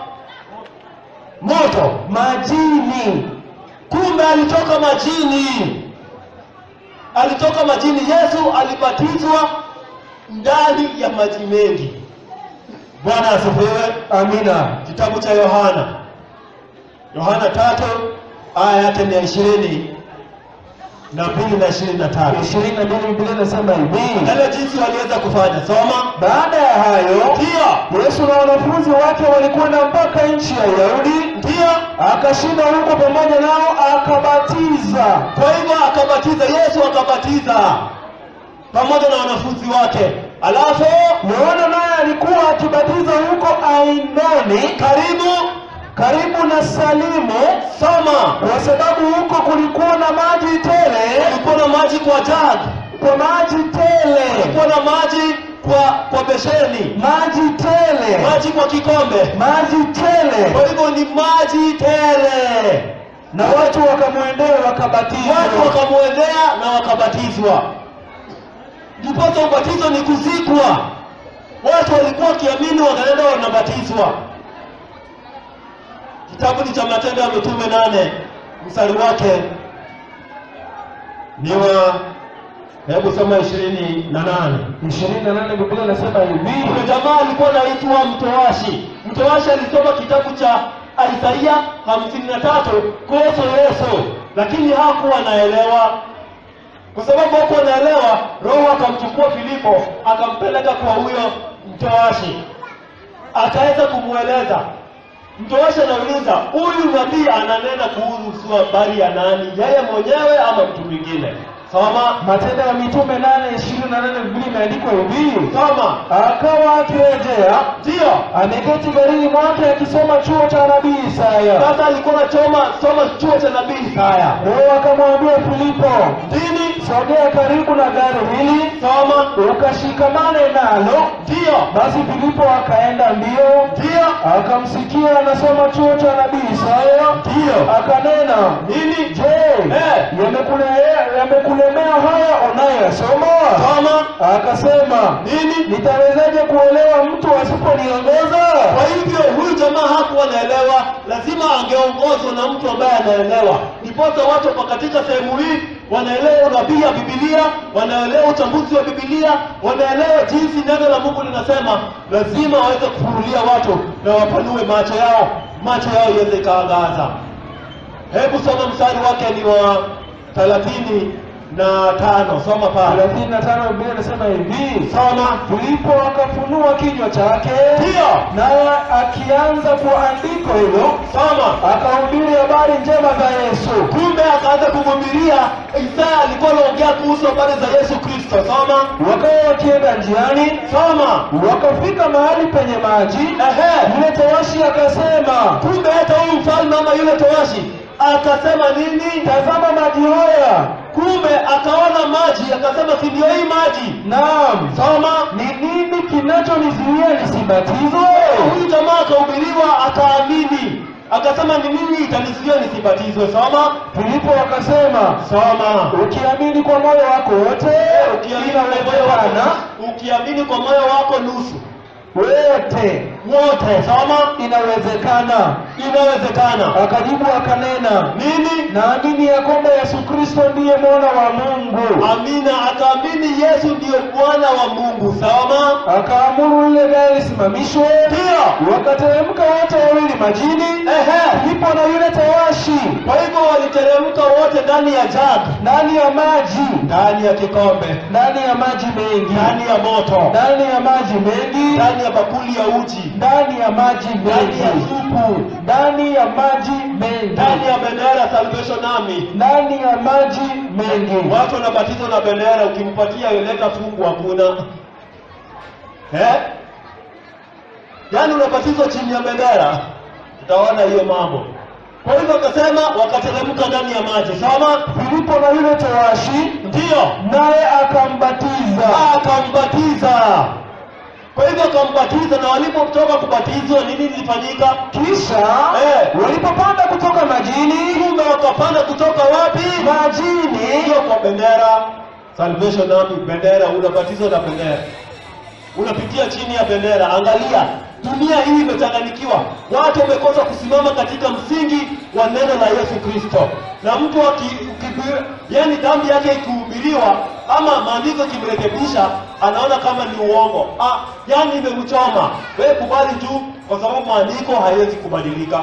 moto. majini. Kumbe alitoka majini, alitoka majini. Yesu alibatizwa ndani ya maji mengi. Bwana asifiwe. Amina. Kitabu cha Yohana, Yohana tatu aya yake ni ya ishirini na mbili na ishirini na tatu. ishirini na mbili Biblia inasema hivi, Angalia jinsi waliweza kufanya. Soma. baada ya hayo Ndio, Yesu na wanafunzi wake walikwenda mpaka nchi ya Uyahudi, ndio. akashinda huko pamoja nao, akabatiza. Kwa hivyo akabatiza, Yesu akabatiza pamoja na wanafunzi wake. Alafu Yohana naye alikuwa akibatiza huko Ainoni, karibu, karibu na Salimu, soma, kwa sababu huko kulikuwa na maji tele, kulikuwa na maji kwa jagi, kwa maji tele, kulikuwa na maji kwa kwa besheni, maji tele, maji kwa kikombe. maji tele. Kwa hivyo ni maji tele. Na watu wakamwendea wakabatizwa. Watu wakamwendea na wakabatizwa. Ndiposa ubatizo ni kuzikwa. Watu walikuwa wakiamini, wakaenda wanabatizwa. Kitabu ni cha Matendo ya Mitume nane mstari wake ni wa hebu soma ishirini na nane. ishirini na nane Biblia inasema hivi, Kuna jamaa alikuwa anaitwa Mtoashi. Mtoashi alisoma kitabu cha Isaia hamsini na tatu kuhusu Yesu, lakini hakuwa anaelewa. Kwa sababu hakuwa anaelewa, Roho akamchukua Filipo akampeleka kwa huyo Mtoashi, akaweza kumweleza. Mtoashi anauliza, huyu nabii ananena kuhusu habari ya nani, yeye mwenyewe ama mtu mwingine? Soma. Matendo ya Mitume nane ishirini na nane Biblia imeandikwa hivi, Soma. akawa akirejea Ndio. ameketi garini mwake akisoma chuo cha nabii Isaya. Sasa alikuwa anachoma soma chuo cha nabii Isaya. Roho akamwambia Filipo, Nini? sogea karibu na gari hili Soma. ukashikamane nalo. Ndio. Basi Filipo akaenda mbio Ndio. akamsikia anasoma chuo cha nabii Isaya, Ndio. akanena Nini? Je, Eh. yamekule- yamekulemea haya unayoyasoma? Soma. Akasema, Nini? nitawezaje kuelewa mtu asiponiongoza? Kwa hivyo huyu jamaa hakuwa anaelewa, lazima angeongozwa na mtu ambaye anaelewa. Ndiposa watu kwa katika sehemu hii wanaelewa unabii ya Biblia, wanaelewa uchambuzi wa Biblia, wanaelewa jinsi neno la Mungu linasema. Lazima waweze kufunulia watu na wapanue macho yao, macho yao iweze ikaangaza. Hebu soma mstari wake ni wa thelathini na tano. Soma pale, 35 Biblia inasema hivi, soma. Filipo akafunua kinywa chake, Ndio, naye akianza kwa andiko hilo soma. akahubiri habari njema za Yesu. kumbe akaanza kumhubiria Isaya alikuwa anaongea kuhusu habari za Yesu Kristo. Soma, Wakawa wakienda njiani, soma. wakafika mahali penye maji. Ehe, Yule towashi akasema, kumbe hata huyu mfalme ama yule towashi akasema nini? tazama maji haya. Kumbe akaona maji, akasema si ndio hii maji? Naam, Soma. ni nini kinachonizuia nisibatizwe? Huyu jamaa akahubiriwa, akaamini, akasema ni nini itanizuia nisibatizwe? Soma, Filipo akasema, soma. ukiamini kwa moyo wako wote Ukiamini kwa moyo inawezekana wako, ukiamini kwa moyo wako nusu wote wote, soma. inawezekana. Inawezekana. Akajibu akanena, Nini? naamini ya kwamba Yesu Kristo ndiye mwana wa Mungu. Amina, akaamini Yesu ndiyo Bwana wa Mungu. Soma. Akaamuru ile gari lisimamishwe, Ndio. wakateremka wote wawili majini, Ehe. Filipo na yule tawashi Kwa hivyo waliteremka wote ndani ya jagi, ndani ya maji, ndani ya kikombe, ndani ya maji mengi, ndani ya moto, ndani ya maji mengi, ndani ya bakuli ya uji, ndani ya maji ndani ya mengi, supu, ndani ya maji mengi, ndani ya bendera ya Salvation Army. ndani ya maji mengi. Watu wanabatizwa na bendera, ukimpatia leta fungu hakuna. Eh? Yaani unabatizwa chini ya bendera, utaona hiyo mambo. Kwa hivyo akasema wakateremka ndani ya maji. Soma. Filipo na yule tawashi Ndiyo. naye akambatiza. Akambatiza. Kwa hivyo akambatiza, na walipotoka kubatizwa, nini lilifanyika? Kisha Eh. walipopanda kutoka majini, Kumbe wakapanda kutoka wapi? majini Sio kwa bendera. Salvation Army, bendera, unabatizwa na bendera, unapitia chini ya bendera. Angalia, dunia hii imechanganyikiwa, watu wamekosa kusimama katika msingi wa neno la Yesu Kristo, na mtu aki- ukibi- yani dhambi yake ikihubiriwa ama maandiko ikimrekebisha, anaona kama ni uongo. Ah, yani imemchoma. Wewe kubali tu, kwa sababu maandiko haiwezi kubadilika.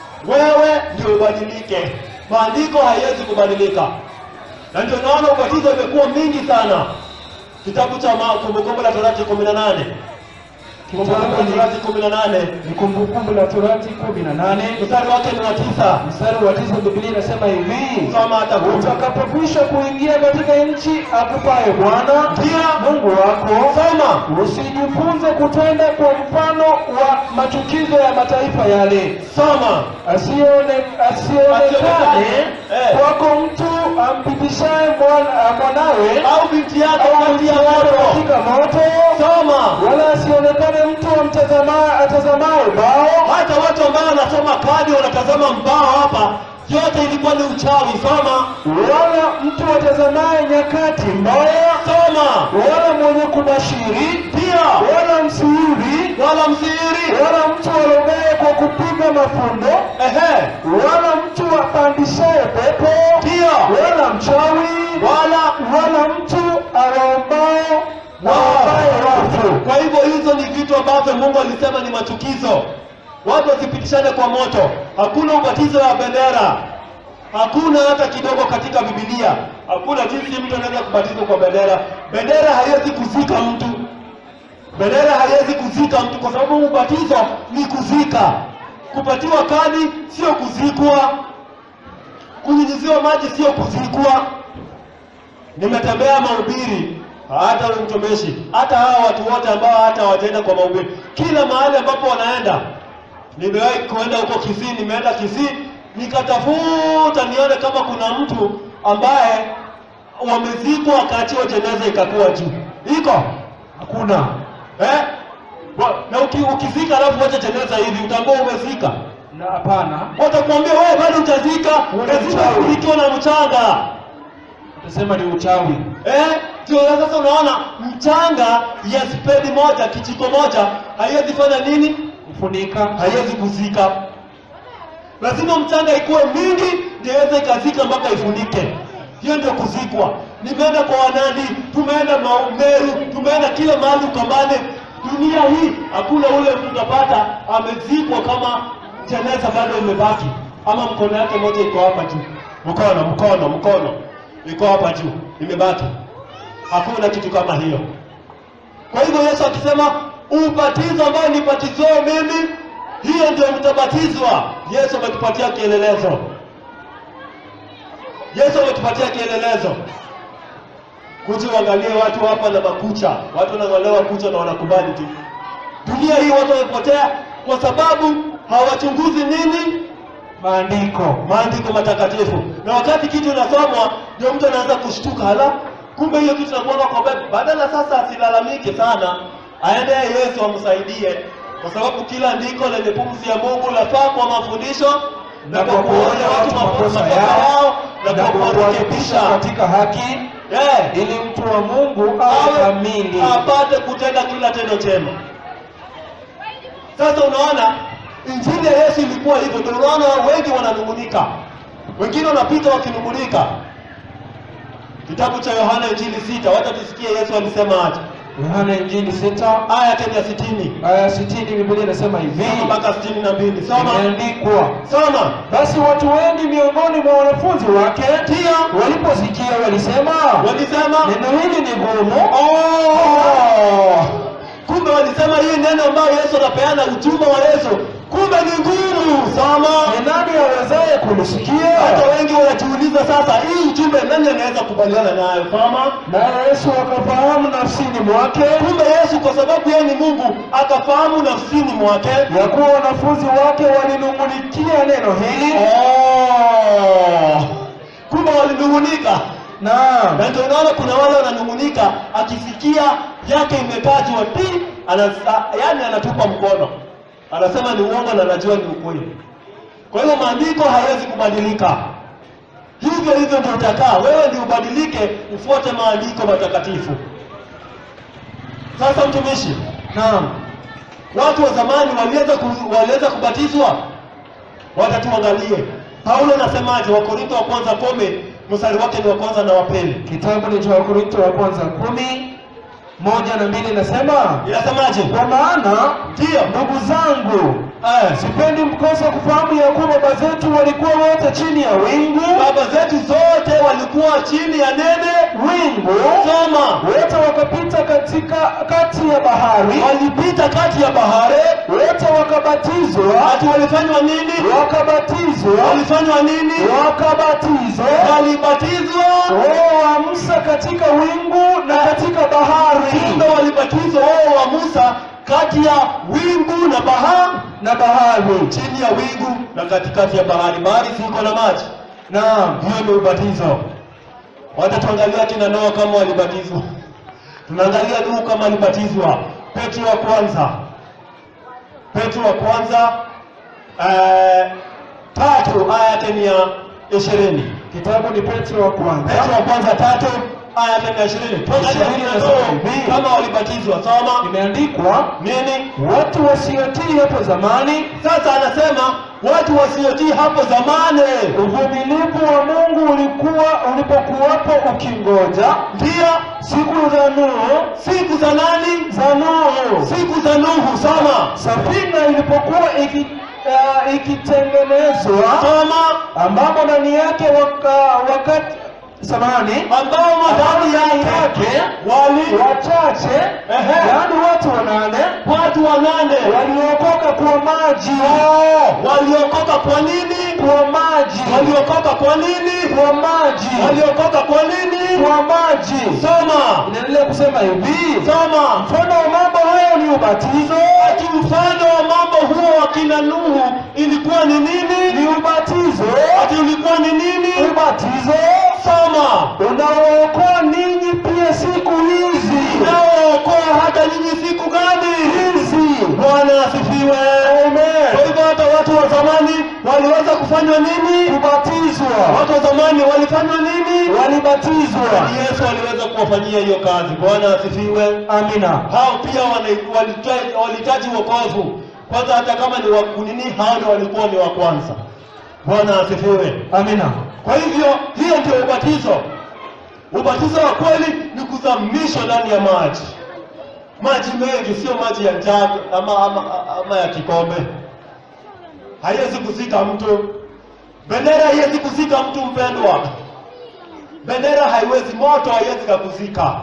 Wewe ndio ubadilike, maandiko haiwezi kubadilika na ndio naona ubatizo imekuwa mingi sana. Kitabu cha Ma- Kumbukumbu la Torati kumi na nane Kumbukumbu la Torati kumi na nane ni Kumbukumbu la Torati kumi na nane mstari wake ni wa tisa. mstari wa tisa Biblia inasema hivi Soma hata kumi. utakapokwisha kuingia katika nchi akupaye Bwana Ndio. Mungu wako, Soma, usijifunze kutenda kwa mfano wa machukizo ya mataifa yale, soma. asione asionekane Eh. kwako mtu ampitishaye mwana- mwanawe Au binti yako au kati mti ya wako moto. katika moto, Soma. wala asionekane mtu amtazamaye atazamaye bao Hata watu ambao wanasoma kadi wanatazama mbao hapa, yote ilikuwa ni uchawi. Soma, wala mtu atazamaye nyakati mbaya, soma. wala mwenye kubashiri, Ndio, wala msihiri, wala msiri. wala mtu arogaye kwa kupiga mafundo, Ehe, wala mtu apandishaye pepo, ndio, wala mchawi, wala wala mtu awaombaye waombaye wafu. Kwa hivyo hizo ni vitu ambavyo Mungu alisema ni machukizo. Watu wasipitishane kwa moto. Hakuna ubatizo wa bendera, hakuna hata kidogo katika Biblia. Hakuna jinsi mtu anaweza kubatizwa kwa bendera. Bendera haiwezi kuzika mtu, bendera haiwezi kuzika mtu, kwa sababu ubatizo ni kuzika. Kupatiwa kadi sio kuzikwa, kunyunyiziwa maji sio kuzikwa. nimetembea mahubiri, hata huyu mtumishi, hata hawa watu wote ambao hata hawajaenda kwa mahubiri, kila mahali ambapo wanaenda. Nimewahi kuenda huko Kisii, nimeenda Kisii nikatafuta nione kama kuna mtu ambaye wamezikwa wakaachiwa jeneza ikakuwa juu. Iko Hakuna. eh? Wa- Na uki, ukizika alafu wacha jeneza hivi, utaambua umezika. Na hapana. Watakwambia wewe bado utazika, Wewe ni lazima mchawi. ufunikiwe na mchanga. Utasema ni uchawi. Eh, ndio sasa unaona mchanga ya spedi moja kijiko moja haiwezi fanya nini? Kufunika. Haiwezi kuzika. Lazima mchanga ikuwe mingi ndio iweze ikazika mpaka ifunike. Hiyo ndio kuzikwa. Nimeenda kwa wanani, tumeenda Mau- Meru, tumeenda kila mahali Ukambani. Dunia hii hakuna ule mtu utapata amezikwa kama jeneza bado imebaki, ama mkono yake moja iko hapa juu, mkono mkono mkono iko hapa juu imebaki. Hakuna kitu kama hiyo. Kwa hivyo Yesu akisema ubatizo ambao nibatizwao mimi, hiyo ndio mtabatizwa. Yesu ametupatia kielelezo. Yesu ametupatia kielelezo. Kuja uangalie watu hapa na makucha, watu wanang'olewa kucha na wanakubali tu. Dunia hii watu wamepotea kwa sababu hawachunguzi nini? Maandiko. maandiko matakatifu. Na wakati kitu inasomwa, ndio mtu anaanza kushtuka, hala, kumbe hiyo kitu inakuanga kwa Biblia. Badala sasa asilalamike sana, aende Yesu amsaidie, kwa sababu kila andiko lenye pumzi ya Mungu lafaa kwa mafundisho na kwa kuonya watu makosa yao na kwa kuwarekebisha katika haki Eh, ili mtu wa Mungu awe awe kamili. apate kutenda kila tendo chema. Sasa unaona injili ya Yesu ilikuwa hivyo, ndio unaona wengi wananung'unika, wengine wanapita wakinung'unika. Kitabu cha Yohana injili sita, wacha tusikie Yesu alisema aje. Yohana Injili sita Aya yake ni ya sitini aya sitini Biblia inasema hivi, mpaka sitini na mbili. Soma, imeandikwa soma. basi watu wengi miongoni mwa wanafunzi wake Ndio waliposikia walisema, walisema neno hili ni gumu, Oh! Kumbe walisema hii neno ambayo Yesu anapeana ujumbe wa Yesu, kumbe ni ngumu. Soma. ni nani awezaye kulisikia? Hata wengi wanajiuliza sasa, hii ujumbe nani anaweza kubaliana nayo? Soma. Naye Yesu akafahamu nafsini mwake Kumbe Yesu kwa sababu yeye ni Mungu akafahamu nafsini mwake. ya kuwa wanafunzi wake walinung'unikia neno hili. Oh! Kumbe walinung'unika. Naam, Na ndio unaona kuna wale wananung'unika, akisikia yake imekatwa ti, ana, yani anatupa mkono, anasema ni uongo na anajua ni ukweli. Kwa hiyo maandiko hayawezi kubadilika, hivyo hivyo ndio utakaa wewe, ndio ubadilike, ufuate maandiko matakatifu. Sasa mtumishi, naam, watu wa zamani waliweza ku, waliweza kubatizwa, watatuangalie. Paulo anasemaje? Wakorintho wa kwanza kumi mstari wake ni wa kwanza na wa pili, kitabu ni cha Wakorintho wa kwanza kumi moja na mbili inasema inasemaje? kwa maana Ndio. ndugu zangu Eh, sipendi mkose kufahamu ya kuwa baba zetu walikuwa wote chini ya wingu baba zetu zote walikuwa chini ya nene wingu soma, wote wakapita katika kati ya bahari walipita kati ya bahari. wote wakabatizwa Watu walifanywa nini? wakabatizwa Walifanywa nini? wakabatizwa Walibatizwa, roho wa Musa katika wingu na katika bahari kumbe walibatizwa wao wa Musa kati ya wingu na bahari, na bahari chini ya wingu na katikati ya bahari. Bahari siko na maji, naam hiyo ni ubatizo. Wacha tuangalia kina Noa kama walibatizwa, tunaangalia Nuhu kama alibatizwa. Petro wa kwanza, Petro wa kwanza eh, tatu aya yake ni ya ishirini. kitabu ni Petro wa kwanza Petro wa kwanza tatu aya yake ni ya ishirini. Tuangalie Ishirini kina nasema Nuhu hivi. kama walibatizwa. Soma imeandikwa nini? watu wasiotii hapo zamani Sasa anasema watu wasiotii hapo zamani, uvumilivu wa Mungu ulikuwa ulipokuwapo ukingoja ndio siku za Nuhu siku za nani? za Nuhu Siku za Nuhu. Soma, safina ilipokuwa iki, uh, ikitengenezwa soma, ambamo ndani yake waka, wakati samani ambao ndani yake yake wali wachache Ehe. yaani watu wanane watu wanane waliokoka kwa maji waliokoka. Kwa nini? kwa maji waliokoka kwa nini kwa maji waliokoka kwa nini kwa maji soma inaendelea kusema hivi soma mfano wa mambo hayo ni ubatizo ati mfano wa mambo huo wa kina nuhu ilikuwa ni nini ni ubatizo ati ulikuwa ni nini ubatizo soma unaookoa ninyi pia siku hizi unaookoa hata nyinyi siku gani hizi bwana asifiwe Amen. kwa hivyo hata watu wa zamani waliweza kufanywa nini kubatizwa watu wa zamani walifanywa nini walibatizwa yesu aliweza kuwafanyia hiyo kazi bwana asifiwe amina hao pia wana- walita- walihitaji wokovu kwanza hata kama ni wakunini hao ndio walikuwa ni wa kwanza bwana asifiwe amina kwa hivyo hiyo ndio ubatizo ubatizo wa kweli ni kuzamishwa ndani ya maji maji mengi sio maji ya njaa ama, ama, ama ya kikombe haiwezi kuzika mtu bendera haiwezi kuzika mtu mpendwa bendera haiwezi moto haiwezi kakuzika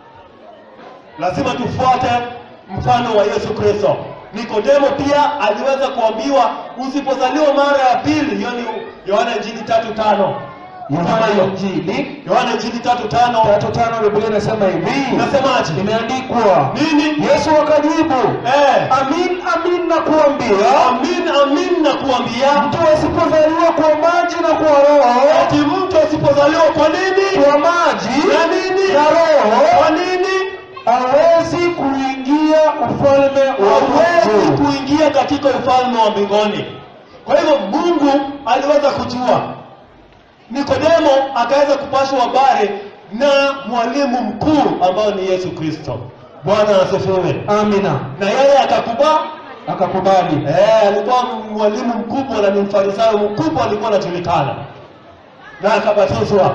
lazima tufuate mfano wa yesu kristo nikodemo pia aliweza kuambiwa usipozaliwa mara ya pili hiyo ni yohana injili tatu tano yohana ya injili yohana injili tatu tano tatu tano biblia inasema hivi inasemaje imeandikwa nini yesu akajibu eh, amin amin na kuambia amin amin na kuambia mtu asipozaliwa kwa maji na kwa roho ati mtu asipozaliwa kwa nini kwa maji na nini na roho kwa nini hawezi kuingia ufalme wa hawezi Mungu. kuingia katika ufalme wa mbinguni kwa hivyo mungu aliweza kujua nikodemo akaweza kupashwa habari na mwalimu mkuu ambao ni yesu kristo bwana asifiwe Amina, na yeye akakuba akakubali. eh, alikuwa mwalimu mkubwa na ni mfarisayo mkubwa alikuwa anajulikana na akabatizwa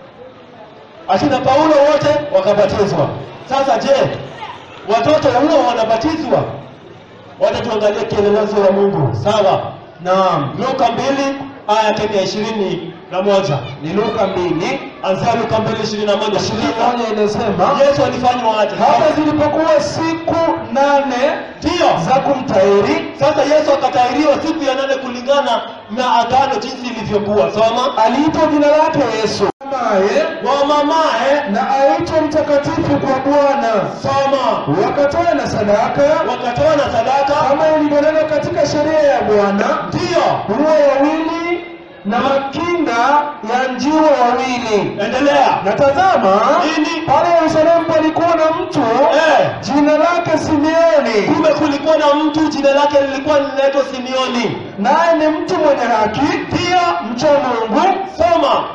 akina paulo wote wakabatizwa sasa je watoto huo wanabatizwa wacha tuangalie kielelezo wa mungu sawa Naam, luka mbili aya yake ni ya ishirini na moja ni Luka mbili anzia luka mbili ishirini na moja ishirini Shirika. moja inasema yesu alifanywa aje hata zilipokuwa siku nane ndiyo za kumtahiri sasa yesu akatahiriwa siku ya nane kulingana na agano jinsi ilivyokuwa soma aliitwa jina lake Yesu naye wa mamae na aitwa mtakatifu kwa Bwana, soma wakatoa na sadaka wakatoa na sadaka kama ilivyonenwa katika sheria ya Bwana, ndiyo nguruwe wawili na makinda ya njiwa wawili. endelea Na tazama, Nini? pale Yerusalemu palikuwa na mtu Eh. jina lake Simeoni, kumbe kulikuwa na mtu jina lake lilikuwa linaitwa simeoni naye ni mtu mwenye haki, pia mcha Mungu, soma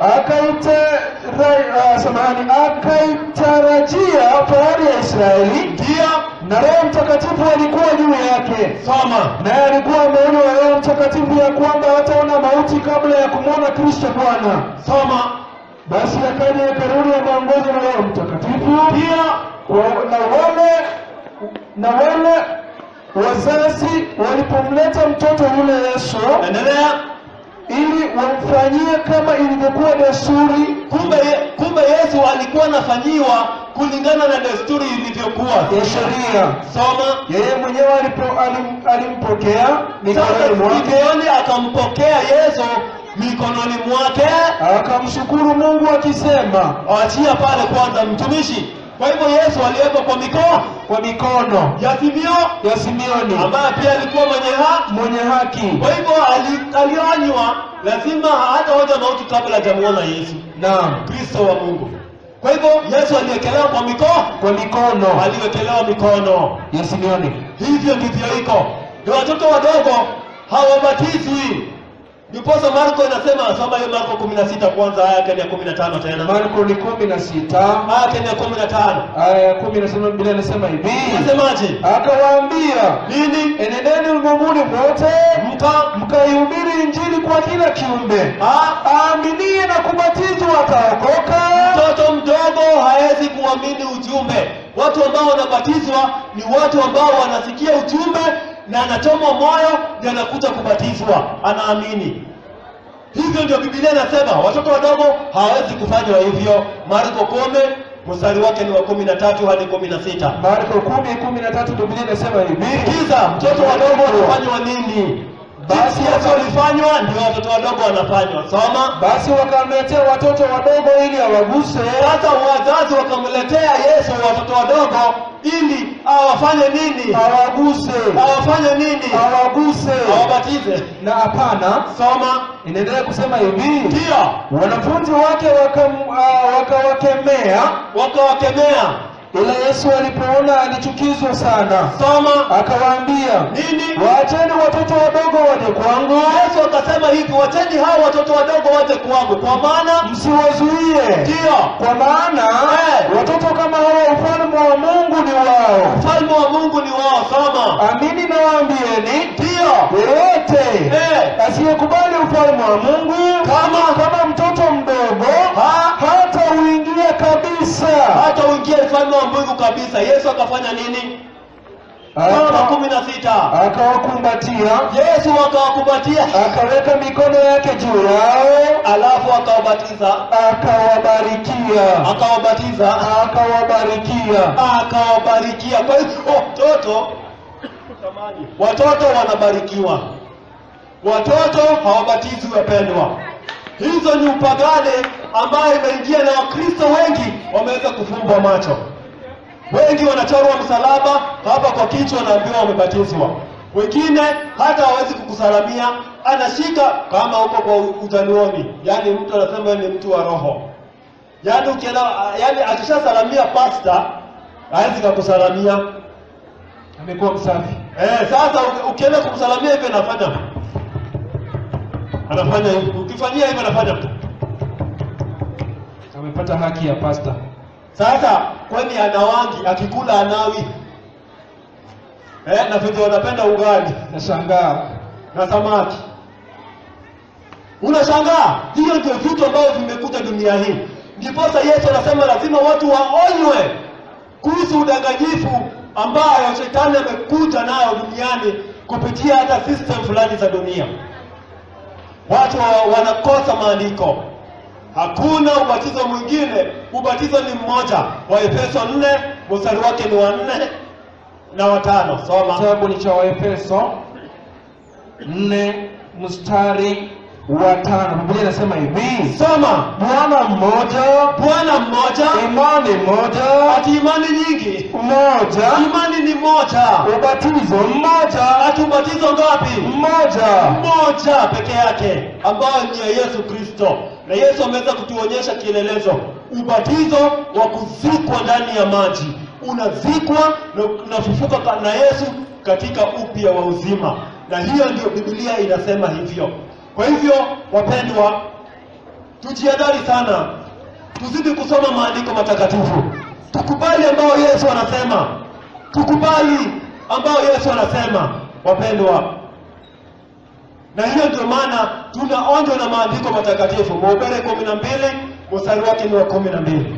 akaitara- ah, samahani, akaitarajia fahari ya Israeli, pia na Roho Mtakatifu alikuwa juu yake. soma naye alikuwa ameonywa na Roho Mtakatifu ya kwamba hataona mauti kabla ya kumwona Kristo Bwana. soma Basi akaja hekaluni ameongozwa na Roho Mtakatifu pia Wa- na wale na wale wazazi walipomleta mtoto yule Yesu endelea ili wamfanyie kama ilivyokuwa desturi kumbe kumbe yesu alikuwa anafanyiwa kulingana na desturi ilivyokuwa ya sheria. soma Yeye mwenyewe alipo, alim, alimpokea sasa mikononi mwake simeoni akampokea yesu mikononi mwake akamshukuru Mungu akisema awachia pale kwanza mtumishi kwa hivyo yesu aliwekwa kwa mikoa kwa mikono ya simio ya Simeoni ambaye pia alikuwa mwenye ha mwenye haki. kwa hivyo ali- alionywa lazima hata hoja mauti kabla hajamuona yesu Naam, kristo wa mungu kwa hivyo yesu aliwekelewa kwa mikoa kwa mikono aliwekelewa mikono ya Simeoni. hivyo ndivyo iko ni watoto wadogo hawabatizwi ndiposa marko inasema soma hiyo marko kumi na sita kwanza aya yake ni ya kumi na tano tena Marko ni kumi na sita aya yake ni ya kumi na tano aya ya kumi nasema Biblia inasema hivi, nasemaje akawaambia nini enendeni ulimwenguni mote mka mkaihubiri injili kwa kila kiumbe, Ah, aaminie na kubatizwa ataokoka, mtoto mdogo hawezi kuamini ujumbe watu ambao wanabatizwa ni watu ambao wanasikia ujumbe na anachomwa moyo ndio anakuja kubatizwa anaamini hivyo ndio bibilia inasema watoto wadogo hawawezi kufanywa hivyo marko kome mstari wake ni wa kumi na tatu hadi kumi na sita Marko kumi kumi na tatu Biblia inasema hivi, sikiza mtoto wadogo wanafanywa nini basi Yesu alifanywa ndio watoto wadogo wanafanywa. Soma. basi wakamletea watoto wadogo ili awaguse Sasa wazazi wakamletea Yesu watoto wadogo ili awafanye nini? awaguse Awafanye nini? awaguse Awabatize. na hapana Soma. inaendelea kusema hivi Ndio. wanafunzi wake wakam- ah, wakawakemea Wakawakemea. ila yesu alipoona alichukizwa sana Soma. akawaambia Nini? waacheni watoto wadogo waje kwangu Yesu akasema hivi, wacheni hao watoto wadogo waje kwangu, kwa maana msiwazuie ndio kwa maana Eh. watoto kama hawa ufalme wa mungu ni wao ufalme wa Mungu ni wao. Soma. amini nawaambieni Ndio. yeyote Eh. asiyekubali ufalme wa mungu Kama kama mtoto mdogo Ha? hata uingia kabisa hata uingie ufalme wa Mungu kabisa. Yesu akafanya nini? Mama Aka- kumi na sita. akawakumbatia Yesu akawakumbatia, akaweka mikono yake juu yao alafu akawabatiza, akawabarikia akawabatiza, akawabarikia akawabarikia. Kwa hivyo watoto watoto wanabarikiwa, watoto hawabatizwi, wapendwa. Hizo ni upagane ambayo imeingia na Wakristo wengi wameweza kufumbwa macho. Wengi wanachorwa msalaba hapa kwa kichwa, naambiwa wamebatizwa. Wengine hata hawezi kukusalamia, anashika kama huko kwa ujaluoni, yaani mtu anasema ni mtu wa roho, yaani ukienda, yaani akishasalamia pasta hawezi kukusalamia. amekuwa msafi Eh, sasa uki- ukienda kumsalamia hivyo anafanya anafanya hivi, ukifanyia hivyo anafanya amepata haki ya pasta Sasa kwani anawangi akikula anawi eh, na vile wanapenda ugali nashangaa na samaki. Unashangaa, hiyo ndio vitu ambavyo vimekuja dunia hii. Ndiposa Yesu anasema lazima watu waonywe kuhusu udanganyifu ambayo shetani amekuja nayo duniani kupitia hata system fulani za dunia. Watu wa- wanakosa maandiko. Hakuna ubatizo mwingine, ubatizo ni mmoja. Waefeso 4 mstari wake ni wa nne na watano. Soma. kitabu ni cha waefeso nne mstari wa tano biblia inasema hivi Soma. bwana mmoja Bwana mmoja, imani moja ati imani nyingi. mmoja Imani ni moja. ubatizo mmoja Ati ubatizo ngapi? mmoja Moja peke yake, ambayo ni ya Yesu Kristo. Na Yesu ameweza kutuonyesha kielelezo, ubatizo wa kuzikwa ndani ya maji. Unazikwa na unafufuka ka- na Yesu katika upya wa uzima, na hiyo ndio Biblia inasema hivyo. Kwa hivyo, wapendwa, tujiadari sana, tuzidi kusoma maandiko matakatifu, tukubali ambao Yesu anasema, tukubali ambao Yesu anasema, wapendwa. Na hiyo ndio maana tunaonjwa na maandiko matakatifu. Mhubiri kumi na mbili mstari wake ni wa kumi na mbili.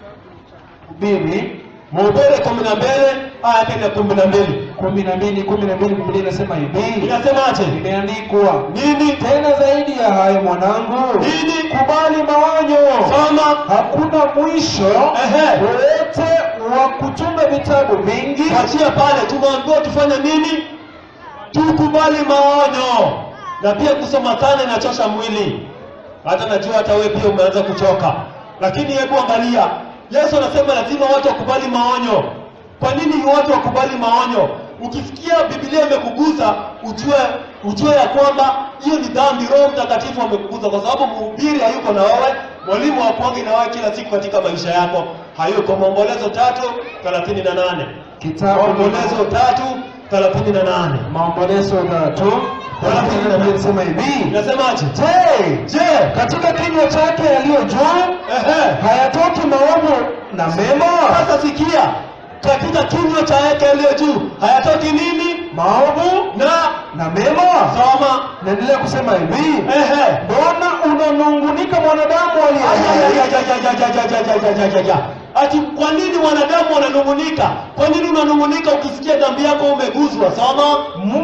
mbili Mhubiri kumi na mbili aya yake ni ya kumi na mbili. kumi na mbili kumi na mbili biblia inasema hivi Inasemaje? imeandikwa Nini? tena zaidi ya hayo mwanangu Nini? kubali maonyo Soma. hakuna mwisho Ehe. wowote wa kutunga vitabu vingi Achia pale, tumeambiwa tufanye nini? Tukubali maonyo, na pia kusoma sana inachosha mwili. Hata najua hata wewe pia umeanza kuchoka, lakini hebu angalia, Yesu anasema lazima watu wakubali maonyo. Kwa nini watu wakubali maonyo? Ukisikia Biblia imekugusa ujue ujue ya kwamba hiyo ni dhambi. Roho Mtakatifu amekugusa, kwa sababu mhubiri hayuko na wewe, mwalimu hakuangi na wewe kila siku katika maisha yako, hayuko. Maombolezo tatu thelathini na nane kitabu Maombolezo tatu thelathini na nane maombolezo tatu thelathini na mbili inasema hivi inasemaje? je Je, katika kinywa chake yaliyo juu ehe, hayatoki maovu na mema sasa sikia, katika kinywa cha yake aliyo juu hayatoki nini maovu na na mema soma. naendelea kusema hivi Ehe, mbona unanungunika mwanadamu aliye Ajajajajajajajajajajajajaja. Ati kwa nini wanadamu wananung'unika? Kwa nini unanung'unika ukisikia dhambi yako umeguzwa? Soma. mtu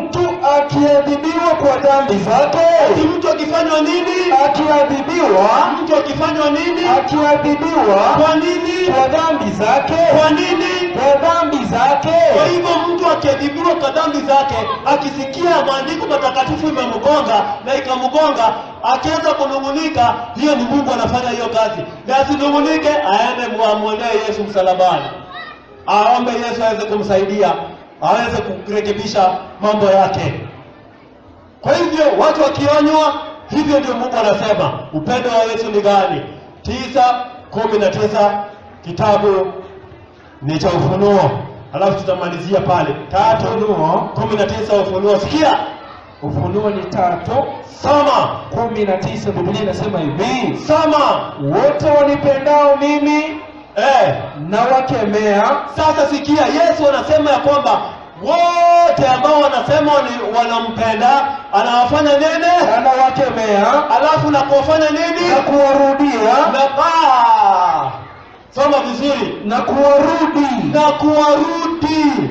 akiadhibiwa kwa dhambi Ati zake mtu akifanywa nini? akiadhibiwa Mtu akifanywa nini? akiadhibiwa Kwa nini? kwa dhambi zake Kwa nini? kwa dhambi zake Kwa hivyo mtu akiadhibiwa kwa dhambi zake, akisikia maandiko matakatifu imemgonga na ikamgonga, akianza kunung'unika, hiyo ni Mungu anafanya hiyo kazi, na asinung'unike, aende muamwonee Yesu msalabani, aombe Yesu aweze kumsaidia, aweze kurekebisha mambo yake. Kwa hivyo watu wakionywa, hivyo ndio Mungu anasema. Upendo wa Yesu ni gani? tisa kumi na tisa kitabu ni cha Ufunuo, alafu tutamalizia pale tatu Ufunuo. kumi na tisa Ufunuo. Sikia, ufunuo ni tatu soma kumi na tisa biblia inasema hivi soma. wote wanipendao mimi Eh, na wakemea sasa sikia, Yesu anasema ya kwamba wote ambao wanasema wani- wanampenda anawafanya nini? anawakemea Alafu na kuwafanya nini? na kuwarudia Na ah, soma vizuri. na kuwarudi Na kuwarudi.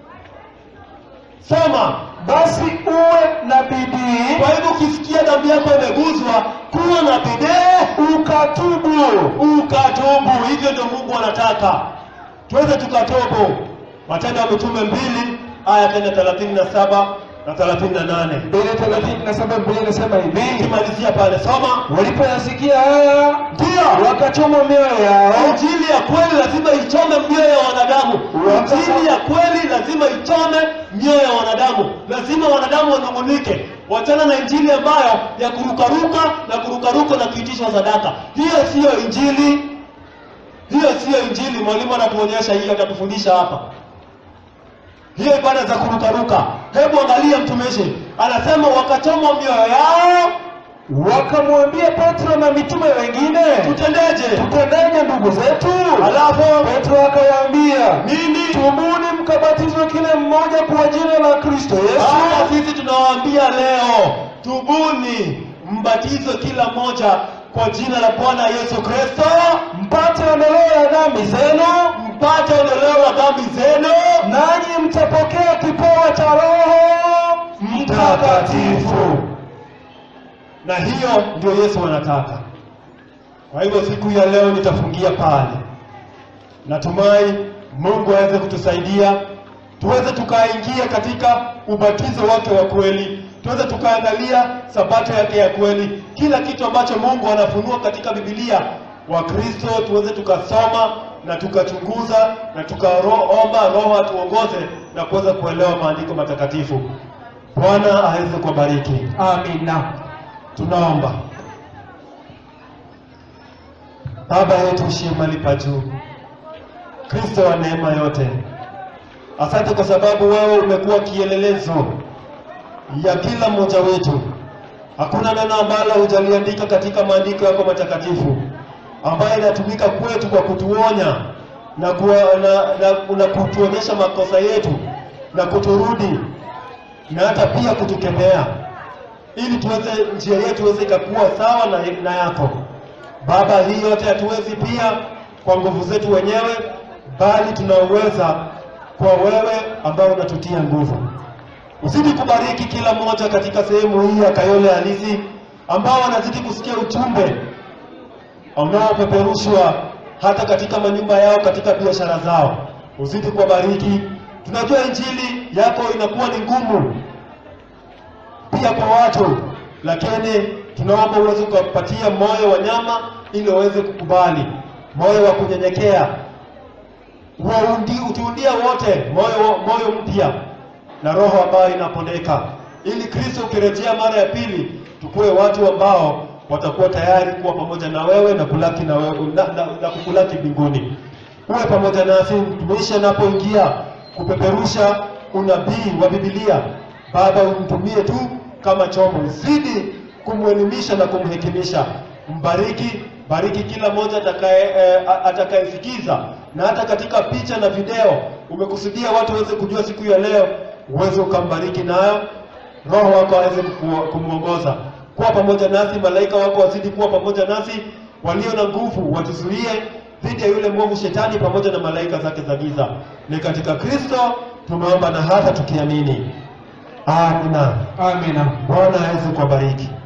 Soma. basi uwe na bidii Kwa hivyo ukisikia dhambi yako imeguzwa, kuwa na bidii ukatubu ukatubu. Hivyo ndio Mungu anataka tuweze tukatubu. Matendo ya Mitume mbili aya tena thelathini na saba na thelathini na nane mbili thelathini na saba biblia inasema hivi ukimalizia pale soma. walipoyasikia haya Ndio wakachoma mioyo yao injili ya kweli lazima ichome mioyo ya wanadamu. Injili ya kweli lazima ichome mioyo ya wanadamu. Lazima wanadamu wanung'unike, wachana na injili ambayo ya kurukaruka na kurukaruka na kuitishwa sadaka. Hiyo siyo injili, hiyo siyo injili. Mwalimu anatuonyesha hiyo, atatufundisha hapa hiyo ibada za kurukaruka. Hebu angalia mtumishi, anasema wakachoma mioyo yao, wakamwambia petro na mitume wengine tutendeje? tutendeje ndugu zetu Alafu petro akawaambia nini? tubuni mkabatizwe kila mmoja kwa jina la kristo Hata yesu sisi tunawaambia leo, tubuni, mbatizwe kila mmoja kwa jina la Bwana Yesu Kristo, mpate ondoleo ya dhambi zenu mpate ondoleo la dhambi zenu, nanyi mtapokea kipawa cha roho mtakatifu. Na hiyo ndio Yesu anataka. Kwa hivyo siku ya leo nitafungia pale. Natumai Mungu aweze kutusaidia tuweze tukaingia katika ubatizo wake wa kweli, tuweze tukaangalia sabato yake ya kweli, kila kitu ambacho Mungu anafunua katika Biblia. Wakristo tuweze tukasoma na tukachunguza na tukaomba Roho atuongoze na kuweza kuelewa maandiko matakatifu. Bwana aweze kuwabariki. amina Tunaomba. Baba yetu ushie mahali pa juu, Kristo wa neema yote, asante kwa sababu wewe umekuwa kielelezo ya kila mmoja wetu. Hakuna neno ambalo hujaliandika katika maandiko yako matakatifu ambayo inatumika kwetu kwa kutuonya na, kuwa, na, na, na kutuonyesha makosa yetu na kuturudi na hata pia kutukemea ili tuweze njia yetu iweze ikakuwa sawa na, na yako Baba. Hii yote hatuwezi pia kwa nguvu zetu wenyewe, bali tunaweza kwa wewe ambao unatutia nguvu. Uzidi kubariki kila mmoja katika sehemu hii ya Kayole Halisi ambao wanazidi kusikia ujumbe unaopeperushwa hata katika manyumba yao, katika biashara zao. Uzidi kuwabariki. Tunajua injili yako inakuwa ni ngumu pia kwa watu, lakini tunaomba uweze kuwapatia moyo wa nyama ili waweze kukubali, moyo wa kunyenyekea, Waundi- utuundia wote moyo, moyo mpya na roho ambayo inapondeka, ili Kristo ukirejea mara ya pili tukuwe watu ambao watakuwa tayari kuwa pamoja na wewe na kulaki na, wewe, na, na, na kukulaki mbinguni. Uwe pamoja nasi mtumishi anapoingia kupeperusha unabii wa Biblia. Baba, umtumie tu kama chombo, zidi kumwelimisha na kumhekimisha. Mbariki, bariki kila mmoja atakaye eh, a- atakayesikiza, na hata katika picha na video umekusudia watu waweze kujua siku ya leo, uweze ukambariki nayo Roho wako aweze kuku- kumwongoza kuwa pamoja nasi, malaika wako wazidi kuwa pamoja nasi, walio na nguvu watuzuie dhidi ya yule mwovu shetani pamoja na malaika zake za giza. Ni katika Kristo tumeomba na hata tukiamini, Amina. amina Bwana aweze kuwabariki.